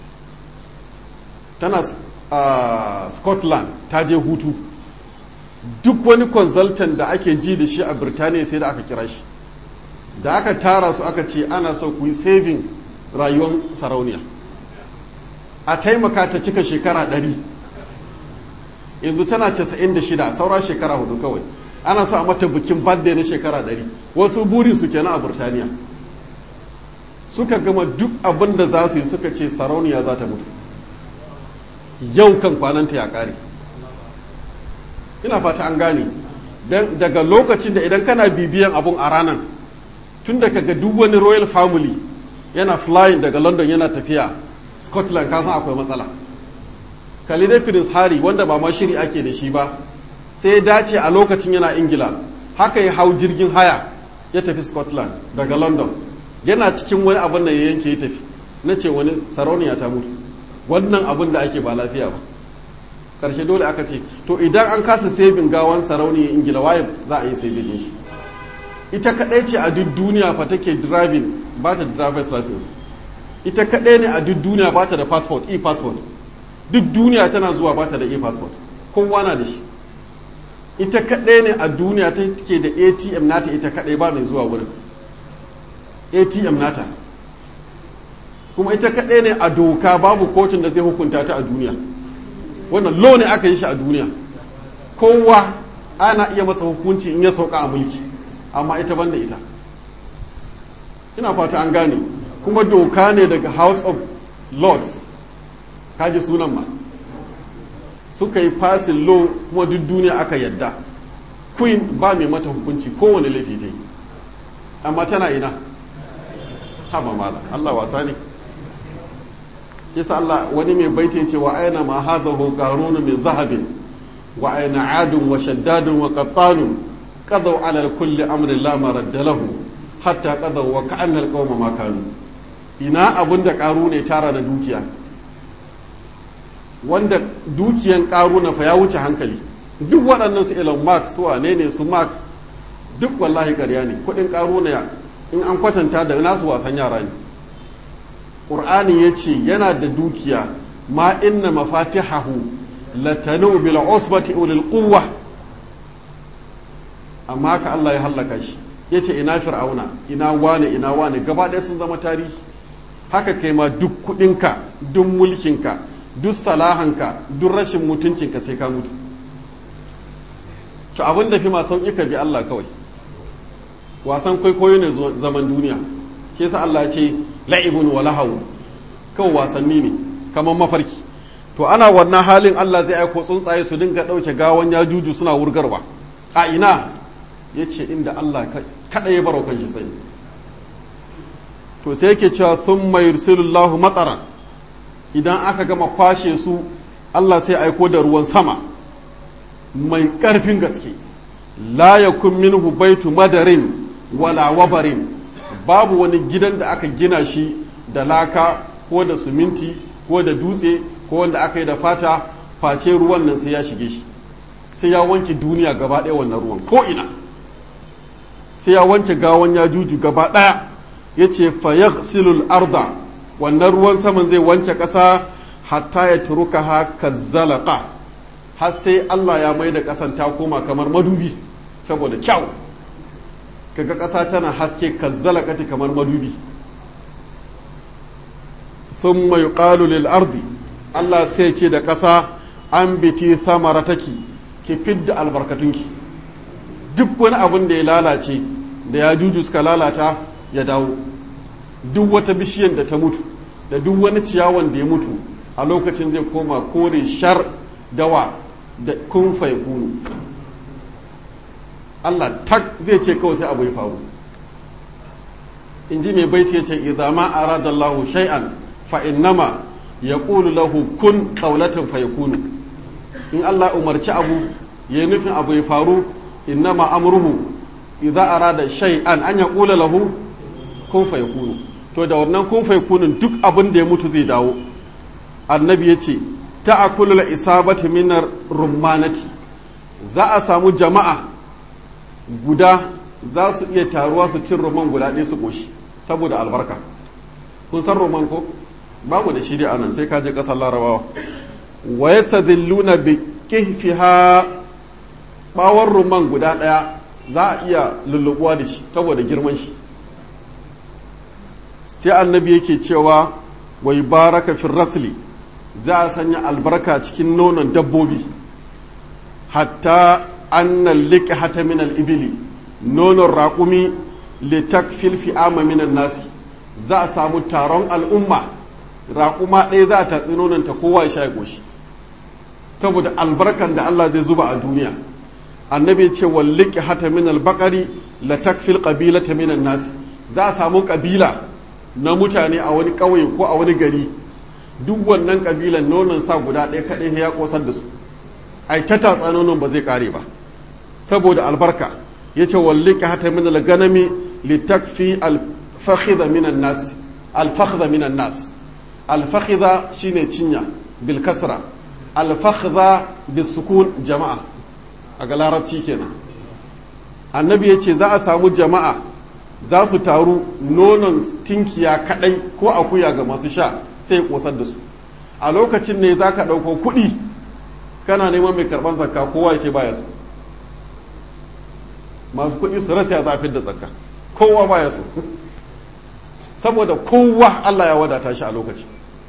tana a scotland ta je hutu duk wani consultant da ake ji da shi a birtaniya sai da aka kira shi da aka tara su aka ce ana so ku yi saving rayuwar sarauniya a taimaka ta cika shekara ɗari yanzu tana 96 saura shekara hudu kawai ana so a mata bikin birthday na shekara ɗari wasu buri su kenan a burtaniya suka gama duk abin da za su yi suka ce sarauniya za ta mutu yau kan kwananta ya ƙare ina fata an gane daga lokacin da idan kana bibiyan abun a ranar tun da kaga duk wani royal family yana flying daga london yana tafiya scotland kasan akwai matsala kalidai prince harry wanda ba ma shiri ake da shi ba sai ya dace a lokacin yana ingila haka ya hau jirgin haya ya tafi scotland daga london yana cikin wani abin da ya yanke ya tafi na ce wani sarauniya ta mutu wannan abin da ake ba lafiya ba karshe dole aka ce to idan an kasa sabin gawan sarauniyar ingila waye za a yi sabin shi ita kadai ce a duk duniya fa take driving ba ta driver's license ita kadai ne a duk duniya ba ta da passport e-passport duk duniya tana zuwa ba ta da e-passport kowa na da shi ita kadai ne a duniya ta ke da atm nata ita kadai ba mai zuwa wurin atm nata kuma ita kadai ne a doka babu kotun da zai hukunta ta a duniya wannan lo ne aka yi shi a duniya kowa ana iya masa hukunci in ya sauka a mulki amma ita banda ita ina fata an gane kuma doka ne daga house of lords kaji sunan ma suka yi passing law kuma duk duniya aka yadda queen ba mai mata hukunci kowane laifi ta yi amma tana ina haba mala Allah wasa ne yasa Allah wani mai baiti ce wa aina ma hazahu qarunu min zahabin wa aina adun wa shaddadun wa qattanun qadaw ala kulli amrin la maradda lahu hatta qadaw wa ka'anna alqawma ma kanu ina abun da karu ne tara na dukiya wanda dukiyan karu na fa ya wuce hankali duk waɗannan su Elon Musk su wane ne su Mark duk wallahi ƙarya ne kuɗin karu ne in an kwatanta da nasu wasan yara ne ƙur'ani ya ce yana da dukiya ma inna mafatihahu latanu bil usbati ulil quwwa amma haka Allah ya hallaka shi ya ce ina fir'auna ina wane ina wane gaba ɗaya sun zama tarihi haka kai ma duk kuɗinka duk mulkinka duk salahanka duk rashin mutuncinka sai ka mutu to abin da fi ma sauƙi ka bi Allah kawai wasan kwaikwayo ne zaman duniya shi yasa Allah ya ce la'ibun wa lahawu kawai wasanni ne kamar mafarki to ana wannan halin Allah zai aiko tsuntsaye su dinga ɗauke gawan ya juju suna wurgarwa a ina ya ce inda Allah kaɗa ya baro kan shi sani to sai yake cewa sun mai rusulullahu matsaran idan aka gama kwashe su Allah sai aiko da ruwan sama mai ƙarfin gaske la yakun minhu baitu madarin wala wabarin babu wani gidan da aka gina shi da laka ko da suminti ko da dutse ko wanda aka yi da fata face ruwan nan sai ya shige shi sai ya wanke duniya gaba ɗaya wannan ruwan ko ina sai ya wanke gawan ya juju gaba ɗaya ya ce silul arda wannan ruwan saman zai wanke ƙasa hatta ya turuka ha kazzalaka har sai Allah ya mai da ƙasan ta koma kamar madubi saboda kyau kaga ƙasa tana haske kazzalakati kamar madubi sun mai ƙalu lil ardi Allah sai ce da ƙasa an biti samarataki ki fidda albarkatunki duk wani abin da ya lalace da ya juju suka lalata ya dawo duk wata bishiyan da ta mutu da duk wani ciyawan da ya mutu a lokacin zai koma kore shar dawa da kun kunu Allah tak zai ce kawai sai abu ya faru in ji mai baiti ya ce idama arada Allahu shay'an fa innama yaqulu lahu kun qawlatan fayakunu in Allah umarci abu ya nufin abu ya faru innama amruhu idza arada shay'an an yaqula lahu kun fayakunu to da wannan kun fayakunun duk abin da ya mutu zai dawo annabi ya ce ta'akulu isabati minar rummanati za a samu jama'a guda za su iya taruwa su cin roman guda ɗaya su ƙoshi saboda albarka kun san roman ko ba mu da shi dai anan sai ka je ƙasar larabawa wa yasadilluna bi kihfiha bawon roman guda ɗaya za a iya lullubuwa da shi saboda girman shi sai annabi yake cewa wai baraka fi rasli za a sanya albarka cikin nonon dabbobi hatta annan liƙe hata minal ibili nonon raƙumi litakfil fi'ama minan nasi za a samu taron al'umma raƙuma ɗaya za a tatsi nonon ta kowa ya sha goshi saboda albarkan da Allah zai zuba a duniya annabi ce walliki hata minal baƙari latakfil ƙabilata minan nasi za a samu ƙabila na mutane a wani ƙauye ko a wani gari duk wannan ƙabilan nonon sa guda ɗaya kaɗai ya ƙosar da su ai ta tatsa nonon ba zai ƙare ba saboda albarka ya ce walliki hata min alganami litakfi alfakhidha minan nas alfakhidha minan nas alfakhidha shine cinya bil kasra alfakhidha bis sukun jama'a a ga larabci kenan annabi ya ce za a samu jama'a za su taru nonon tinkiya kadai ko akuya ga masu sha sai kosar da su a lokacin ne za ka ɗauko kuɗi kana neman mai karɓar zakka kowa ya ce baya so masu kuɗi su rasa ya zafin da zakka kowa baya so saboda kowa Allah ya wadata shi a lokaci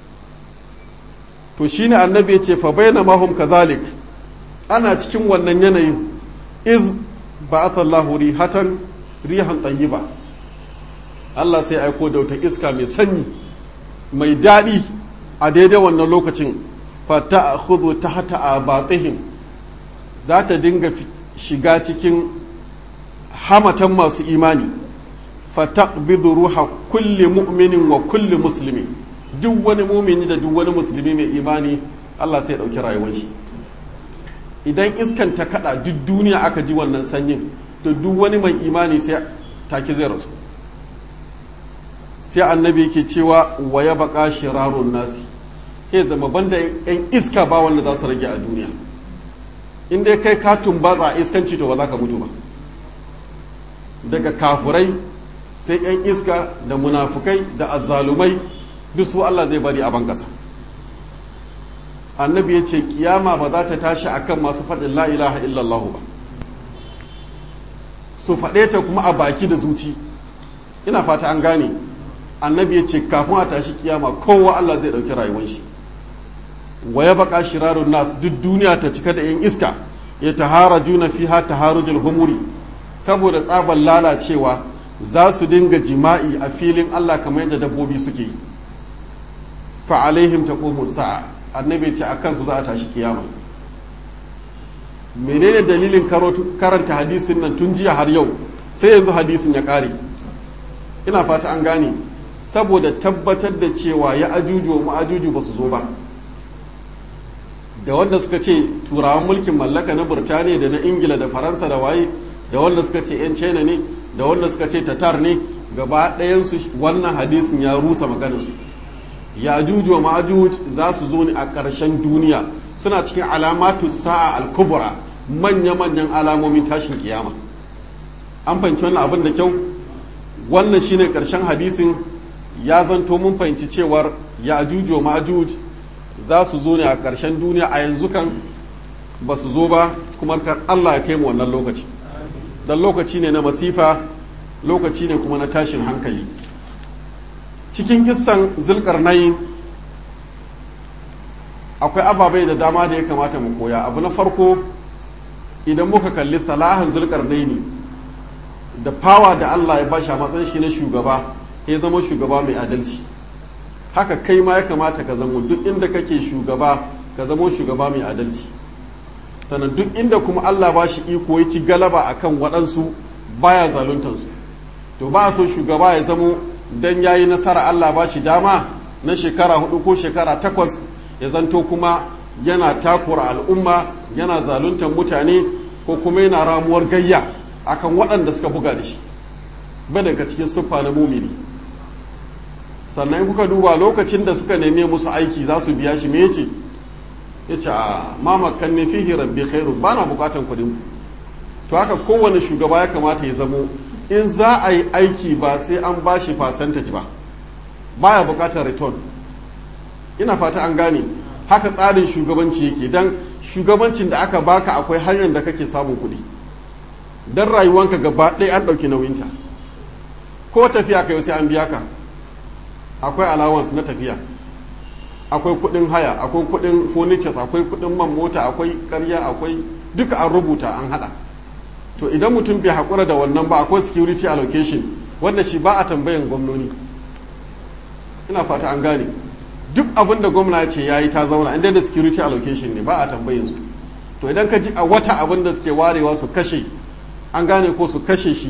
to shine annabi ya ce fa bayna mahum kadhalik ana cikin wannan yanayin iz ba'atha Allahu rihatan rihan tayyiba Allah sai aiko da wata iska mai sanyi mai daɗi a daidai wannan lokacin fata a hudu ta hata a batihim za ta dinga shiga cikin hamatan masu imani fata bidu ruha kulli mu'minin wa kulli musulmi duk wani mumini da duk wani musulmi mai imani Allah sai ɗauki rayuwar shi idan iskan ta kada duk duniya aka ji wannan sanyin da duk wani mai imani sai take zai rasu sai annabi yake cewa wa ya baka shirarun nasi ke zama banda yan iska ba wanda za su rage a duniya in dai kai ka tumbatsa iskanci to ba za ka mutu ba daga kafurai sai yan iska da munafukai da azzalumai duk su Allah zai bari a ban kasa annabi ya ce kiyama ba za ta tashi akan masu faɗin la ilaha illallah ba su faɗe ta kuma a baki da zuci ina fata an gane annabi ya ce kafin a tashi kiyama kowa Allah zai ɗauki rayuwar shi wa ya baka shirarun nas duk duniya ta cika da yan iska ya tahara juna fiha taharujul humuri saboda tsaban lalacewa za su dinga jima'i a filin Allah kamar yadda dabbobi suke yi fa alaihim taqumu sa'a annabi ce akan su za a tashi kiyama menene dalilin karanta hadisin nan tun jiya har yau sai yanzu hadisin ya kare ina fata an gane saboda tabbatar da cewa ya ajuju wa ma'ajuju ba su zo ba da wanda suka ce turawan mulkin mallaka na burtaniya da na ingila da faransa da waye da wanda suka ce 'yan china ne da wanda suka ce tatar ne gaba ɗayansu wannan hadisin ya rusa maganarsu ya ajuju wa ma'ajuj za su zo ne a ƙarshen duniya suna cikin alamatu sa'a al-kubra manya-manyan alamomin tashin kiyama an fahimci wannan abin da kyau wannan shine ƙarshen hadisin ya zanto mun fahimci cewar ya ajuju wa ma'ajuj za su zo ne a ƙarshen duniya a yanzu kan ba su zo ba kuma kar Allah ya kai mu wannan lokaci dan lokaci ne na masifa lokaci ne kuma na tashin hankali cikin kissan zulkarnain akwai ababai da dama da ya kamata mu koya abu na farko idan muka kalli salahan zulkarnaini da fawa da Allah ya bashi a matsayin shi na shugaba ya zama shugaba mai adalci haka kai ma ya kamata ka zama duk inda kake shugaba ka zama shugaba mai adalci sannan duk inda kuma Allah ba shi iko ya ci galaba akan waɗansu baya zaluntansu to ba so shugaba ya zamo dan yayi nasara Allah ba shi dama na shekara hudu ko shekara takwas ya zanto kuma yana takura al'umma yana zaluntar mutane ko kuma yana ramuwar gayya akan waɗanda suka buga da shi ba daga cikin siffa na mumini sannan kuka duba lokacin da suka neme musu aiki za su biya shi me yace yace a mamakan ne fihi rabbi khairu bana bukatan kuɗin to haka kowane shugaba ya kamata ya zamo in za a yi aiki ba sai an ba shi percentage ba baya bukatar return ina fata an gane haka tsarin shugabanci yake don shugabancin da aka baka akwai hanyar da kake samun kuɗi don rayuwanka gaba ɗaya an ɗauki nauyinta ko tafiya ka yau sai an biya ka akwai allowance na tafiya akwai kuɗin haya akwai kuɗin furnitures akwai kuɗin man mota akwai ƙarya akwai duka an rubuta an haɗa to idan mutum bai haƙura da wannan ba akwai security allocation wanda shi ba a tambayan gwamnoni ina fata an gane duk abin da gwamna ce ya yi ta zauna inda da security allocation ne ba a tambayin su to idan ka ji a wata abin da suke warewa su kashe an gane ko su kashe shi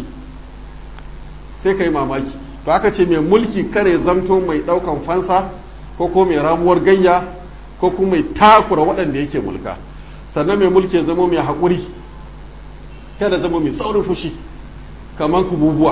sai ka yi mamaki to aka ce mai mulki kare zamto mai ɗaukan fansa ko ko mai ramuwar gayya ko kuma mai takura waɗanda yake mulka sannan mai mulki ya zama mai haƙuri kada zama mai saurin fushi kamar kububuwa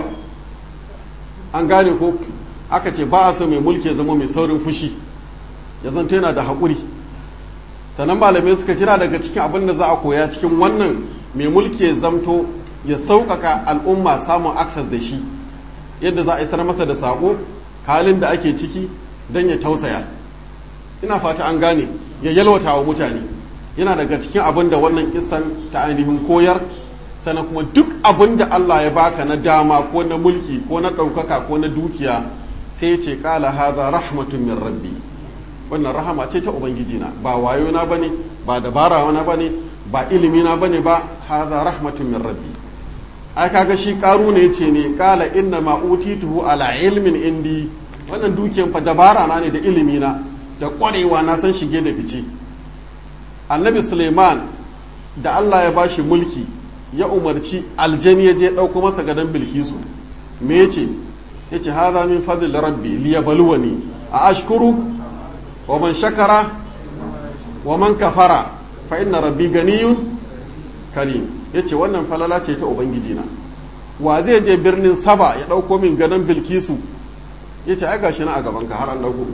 an gane ko aka ce ba a so mai mulki ya zama mai saurin fushi ya zanto yana da haƙuri sannan malamai suka jira daga cikin abin da za a koya cikin wannan mai mulki ya zamto ya sauƙaƙa al'umma samun access da shi yadda za a isar masa da saƙo halin da ake ciki don ya tausaya ina fata an gane ya yalwata wa mutane yana daga cikin abin da wannan kisan ta ainihin koyar sannan kuma duk abin da Allah ya baka na dama ko na mulki ko na ɗaukaka ko na dukiya sai ya ce ƙala haza rahmatun min rabbi wannan rahama ce ta ubangiji na ba wayo na bane ba dabara na bane ba ilimi na bane ba haza rahmatun min rabbi ai kaga shi karu ne ce ne ƙala inna ma utituhu ala ilmin indi wannan dukiyan fa dabara na ne da ilimi na da ƙwarewa na san shige da fice annabi suleiman da Allah ya bashi mulki ya umarci aljani ya je ɗauko masa gadon bilkisu me ya ce ya ce haza min fadil rabbi liyabluwani a ashkuru wa man shakara wa man kafara fa inna rabbi ganiyun karim ya ce wannan falala ce ta ubangiji na wa zai je birnin saba ya ɗauko min gadon bilkisu ya ce ai gashi na a gabanka har an ɗauko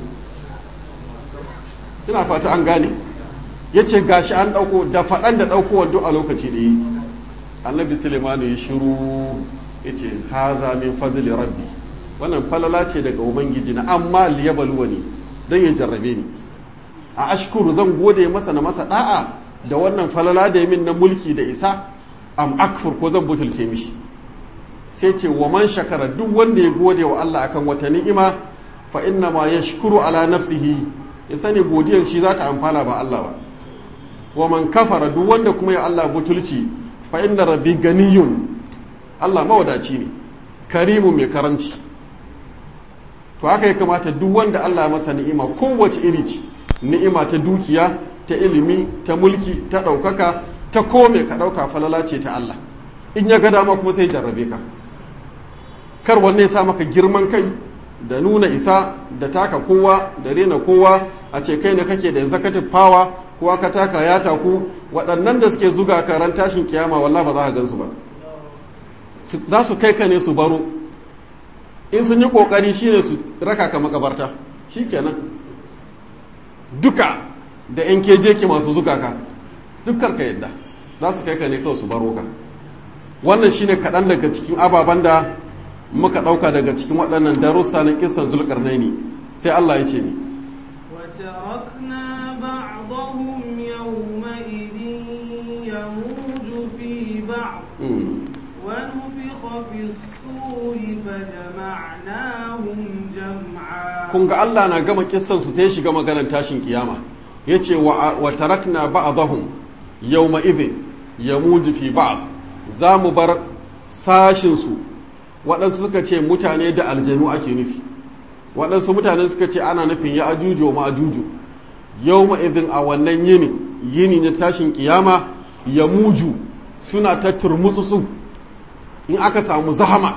ina fata an gane ya ce gashi an ɗauko da faɗan da ɗauko duk a lokaci ɗaya annabi sulemanu ya shiru ya ce haza min fadli rabbi wannan falala ce daga ubangiji na amma liyabaluwa ne don ya jarrabe ni a ashkuru zan gode masa na masa da'a da wannan falala da ya min na mulki da isa am akfur ko zan butulce mishi sai ce wa man shakara duk wanda ya gode wa Allah akan wata ni'ima fa inna ma yashkuru ala nafsihi ya sani godiyar shi za ta amfana ba Allah ba wa man kafara duk wanda kuma ya Allah butulci fa inna rabbi ganiyun Allah mawadaci ne karimu mai karanci to haka ya kamata duk wanda Allah masa ni'ima kowace iri ce ni'ima ta dukiya ta ilimi ta mulki ta ɗaukaka ta kome ka ɗauka falala ce ta Allah in ya ga dama kuma sai jarrabe ka kar wanne ya sa maka girman kai da nuna isa da taka kowa da rena kowa a ce kai ne kake da executive power kowa ka taka ya taku waɗannan da suke zuga ka ran tashin kiyama wallah ba za ka gansu ba za su kai ka ne su baro in sun yi ƙoƙari shine su raka ka makabarta shikenan duka da yan keje ke masu zuga ka dukkar ka yadda za su kai ka ne kawai su baro ka wannan shine kaɗan daga cikin ababen da muka ɗauka daga cikin waɗannan darussa na kisan zulƙarnaini sai Allah ya ce ni وتركنا بعضهم يومئذ يموج في بعض ونفخ في الصور فجمعناهم جمعا kun ga Allah na gama kissan su sai shiga maganar tashin kiyama yace wa wa tarakna ba'dahum yawma idhin yamuju fi ba'd za mu bar sashin su waɗansu suka ce mutane da aljanu ake nufi waɗansu mutane suka ce ana nufin ya ajuju wa ma'ajuju yau ma'izin a wannan yini yini na tashin kiyama ya muju suna ta turmutsu in aka samu zahama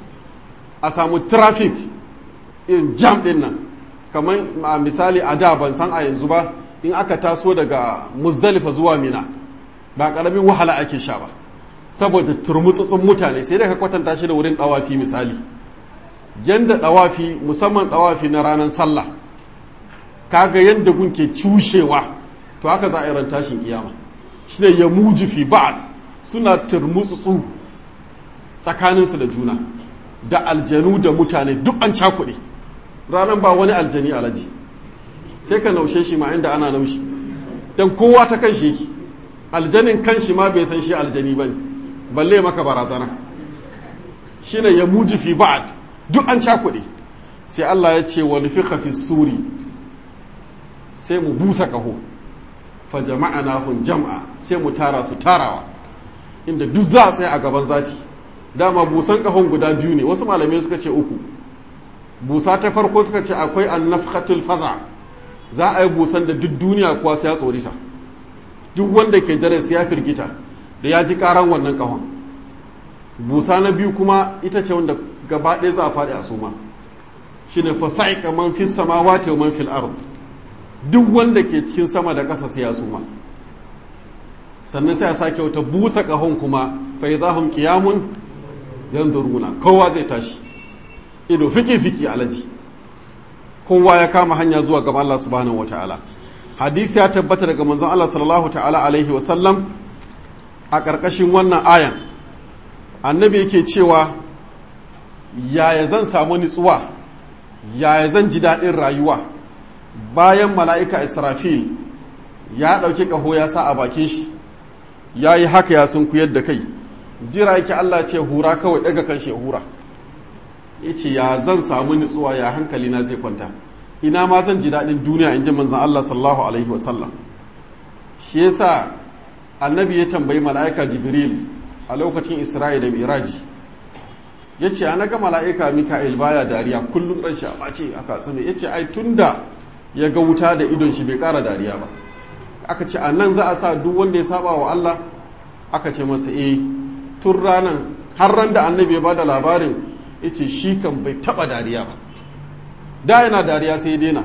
a samu traffic in jam ɗin nan kamar a misali a da ban san a yanzu ba in aka taso daga muzdalifa zuwa mina ba ƙaramin wahala ake sha ba saboda turmutsutsun mutane sai da ka kwatanta shi da wurin ɗawafi misali yanda ɗawafi musamman ɗawafi na ranar sallah kaga yanda gunke cushewa to haka za a yi ran tashin kiyama shine ya muji fi ba'ad suna turmutsutsu tsakaninsu da juna da aljanu da mutane duk an cakuɗe ranar ba wani aljani alaji sai ka naushe shi ma inda ana naushi don kowa ta kan shi aljanin kan shi ma bai san shi aljani ba ne balle maka barazana shi ne ya muji fi ba'ad duk an cakuɗe sai Allah ya ce wani fi fi suri sai mu busa ƙaho fa jama'ana hun jam'a sai mu tara su tarawa inda duk za a tsaye a gaban zati dama busan ƙahon guda biyu ne wasu malamai suka ce uku busa ta farko suka ce akwai annafhatul faza za a yi busan da duk duniya kuwa sai ya tsorita duk wanda ke dare ya firgita da ya ji karan wannan kahon busa na biyu kuma ita ce wanda gaba ɗaya za a faɗi a suma shine fasa'iqa man fis samawati wa man fil ard duk wanda ke cikin sama da ƙasa sai ya suma sannan sai a sake wata busa kahon kuma fa idahum qiyamun yanzuruna kowa zai tashi ido fiki-fiki alaji kowa ya kama hanya zuwa gaban Allah subhanahu ta'ala. hadisi ya tabbata daga manzon Allah sallallahu ta'ala alaihi wa sallam a ƙarƙashin wannan ayan annabi yake cewa yaya zan samu nutsuwa yaya zan ji daɗin rayuwa bayan mala'ika israfil ya ɗauki ƙaho ya sa a bakin shi ya yi haka ya sun kuyar da kai jira yake Allah ce hura kawai ɗaga kan shi hura ya ce ya zan samu nutsuwa ya hankali na zai kwanta ina ma zan ji daɗin duniya in ji manzan Allah sallallahu alaihi wasallam shi yasa annabi ya tambayi mala'ika jibril a lokacin isra'i da miraji ya ce ana ga mala'ika mika'il baya dariya kullum ɗan shi a ɓace a kasu ya ce ai tun da ya ga wuta da idon shi bai ƙara dariya ba aka ce a nan za a sa duk wanda ya saba wa Allah aka ce masa eh tun ranan har ran da annabi ya bada labarin ya ce shi kan bai taba dariya ba da yana dariya sai ya daina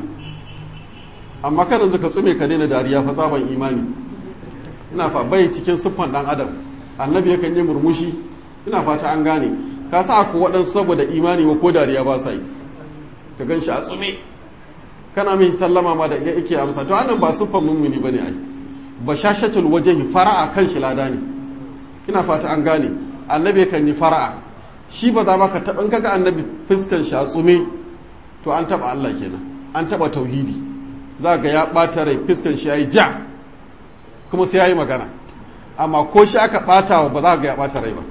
amma kada zuka tsume ka daina dariya fa tsaban imani ina fa bai cikin siffan dan adam annabi yakan yi murmushi ina fata an gane ka sa ku waɗansu saboda imani wa ko dariya ba sa yi ka gan shi a tsume kana mai sallama ma da yake amsa to annan ba siffan mummuni bane ai bashashatul wajhi fara'a kan shi lada ne ina fata an gane annabi kan yi fara'a shi ba za ka taɓa kaga annabi fuskan shi a tsume to an taɓa Allah kenan an taɓa tauhidi za ga ya ɓata rai fuskan shi ya yi ja kuma sai ya yi magana amma ko shi aka ɓata wa ba za ga ya ɓata rai ba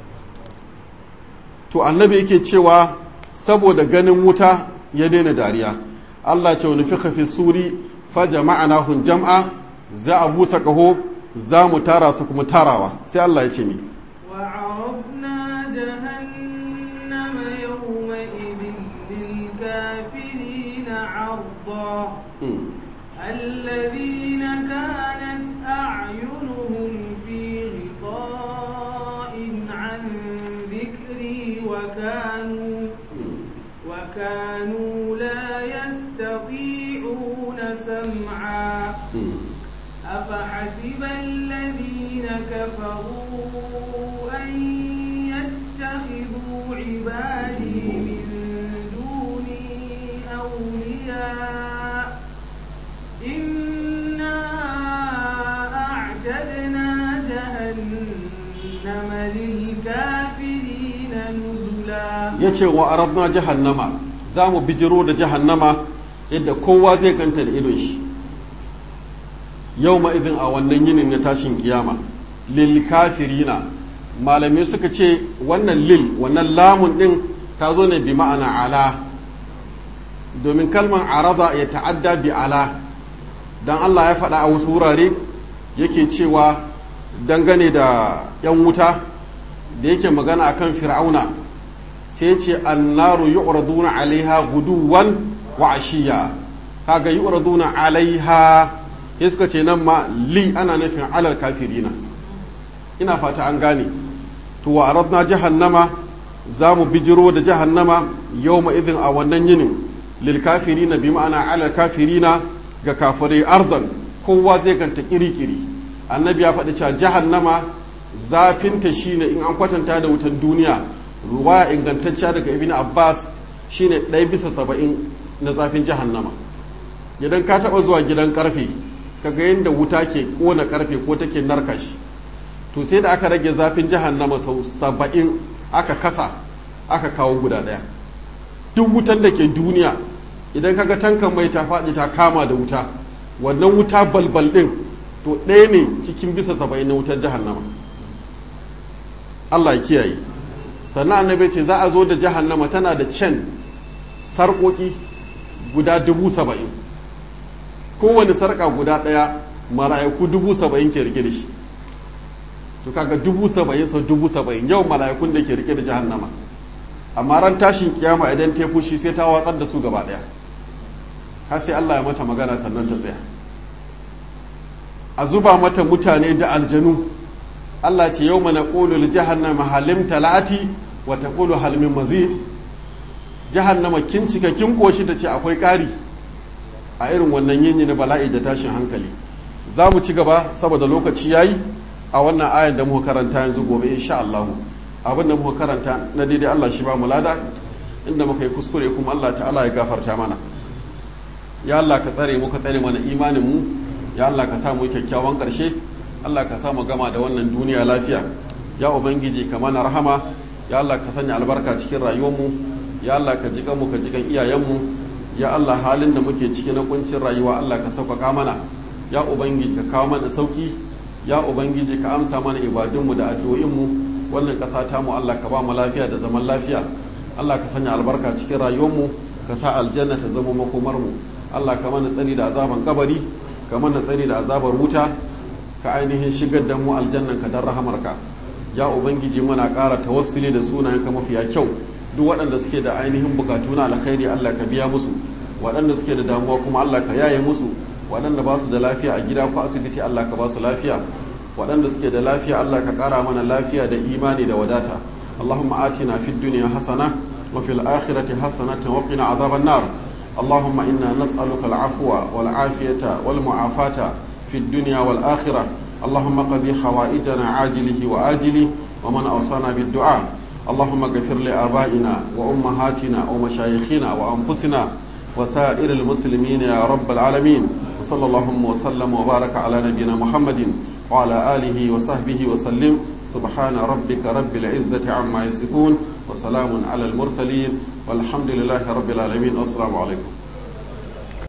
to annabi yake cewa saboda ganin wuta ya daina dariya Allah ce wani fika fi suri fa jama'ana hun jam'a za a busa kaho za mu tara su kuma tarawa sai Allah ya ce mi وعرضنا جهنم يومئذ للكافرين عرضا الذين كانت أعينهم في غطاء عن ذكري وكانوا وكانوا لا يستطيعون سمعا أفحسب الذين كفروا أن يتخذوا عبادي من دوني أولياء إنا أعتدنا جهنم للكافرين نزلا ya ce wa arabna jahannama za mu bijiro da jahannama yadda kowa zai ganta da idon shi yau ma'izin a wannan yinin na tashin kiyama lil kafirina malamai suka ce wannan lil wannan lamun din ta zo ne bi ma'ana ala domin kalman arada ya ta'adda bi ala dan Allah ya faɗa a wasu wurare yake cewa dangane da 'yan wuta da yake magana akan fir'auna sai ce annaru yu'raduna alaiha guduwan wa ashiya kaga yu'raduna alaiha ya suka ce nan ma li ana nufin alal kafirina ina fata an gane to wa aradna jahannama za mu bijiro da jahannama yawma idin a wannan yinin lil kafirina bi ma'ana alal kafirina ga kafirai ardan kowa zai ganta kiri-kiri annabi ya faɗi cewa jahannama zafinta shine in an kwatanta da wutan duniya ruwaya ingantacciya daga ibn abbas shine ɗaya bisa saba'in na zafin jahannama idan ka taɓa zuwa gidan ƙarfe kaga yadda wuta ke ƙona ƙarfe ko take narka shi to sai da aka rage zafin jahannama sau saba'in aka kasa aka kawo guda ɗaya duk wutan da ke duniya idan kaga tankan mai ta faɗi ta kama da wuta wannan wuta balbal ɗin to ɗaya ne cikin bisa saba'in na wutar jahannama Allah ya kiyaye sannan annabi ce za a zo da jahannama tana da can sarƙoƙi guda dubu saba'in kowane sarƙa guda ɗaya mala'iku dubu saba'in ke rike da shi to kaga dubu saba'in sau dubu saba'in yau mala'ikun da ke rike da jahannama amma ran tashin kiyama idan ta fushi sai ta watsar da su gaba ɗaya har sai Allah ya mata magana sannan ta tsaya a zuba mata mutane da aljanu Allah ce yau mana ƙolu jahannama halim talati wa ta ƙolu halmin mazid jahannama kin cika kin koshi ta ce akwai ƙari a irin wannan yini na bala'i da tashin hankali za mu ci gaba saboda lokaci ya yi a wannan ayan da muka karanta yanzu gobe insha Allah abin da muka karanta na daidai Allah shi ba mu lada inda muka yi kuskure kuma Allah ta'ala ya gafarta mana ya Allah ka tsare mu ka tsare mana imanin mu ya Allah ka sa mu kyakkyawan ƙarshe Allah ka sa mu gama da wannan duniya lafiya ya ubangiji ka mana rahama ya Allah ka sanya albarka cikin rayuwar mu ya Allah ka jikan mu ka jikan iyayen mu ya Allah halin da muke ciki na kuncin rayuwa Allah ka sauƙaƙa mana ya ubangiji ka kawo mana sauki ya ubangiji ka amsa mana ibadunmu da addu'o'inmu wannan ƙasa ta mu Allah ka ba mu lafiya da zaman lafiya Allah ka sanya albarka cikin rayuwarmu ka sa aljanna ta zama makomar mu Allah ka mana tsari da azaban kabari ka mana tsari da azabar wuta ka ainihin shigar da mu aljannan ka dan rahamarka ya ubangiji muna ƙara tawassuli da sunayenka mafiya kyau duk waɗanda suke da ainihin bukatu na alkhairi Allah ka biya musu waɗanda suke da damuwa kuma Allah ka yaye musu waɗanda ba su da lafiya a gida ko asibiti Allah ka ba su lafiya waɗanda suke da lafiya Allah ka ƙara mana lafiya da imani da wadata Allahumma atina fid dunya hasana wa fil akhirati hasanatan wa qina adhaban nar Allahumma inna nas'aluka al-afwa wal afiyata wal mu'afata fid dunya wal akhirah Allahumma qadi hawaijana ajilihi wa ajili wa man awsana bid du'a اللهم اغفر لآبائنا وأمهاتنا ومشايخنا وأنفسنا وسائر المسلمين يا رب العالمين وصلى اللهم وسلم وبارك على نبينا محمد وعلى آله وصحبه وسلم سبحان ربك رب العزة عما يصفون وسلام على المرسلين والحمد لله رب العالمين والسلام عليكم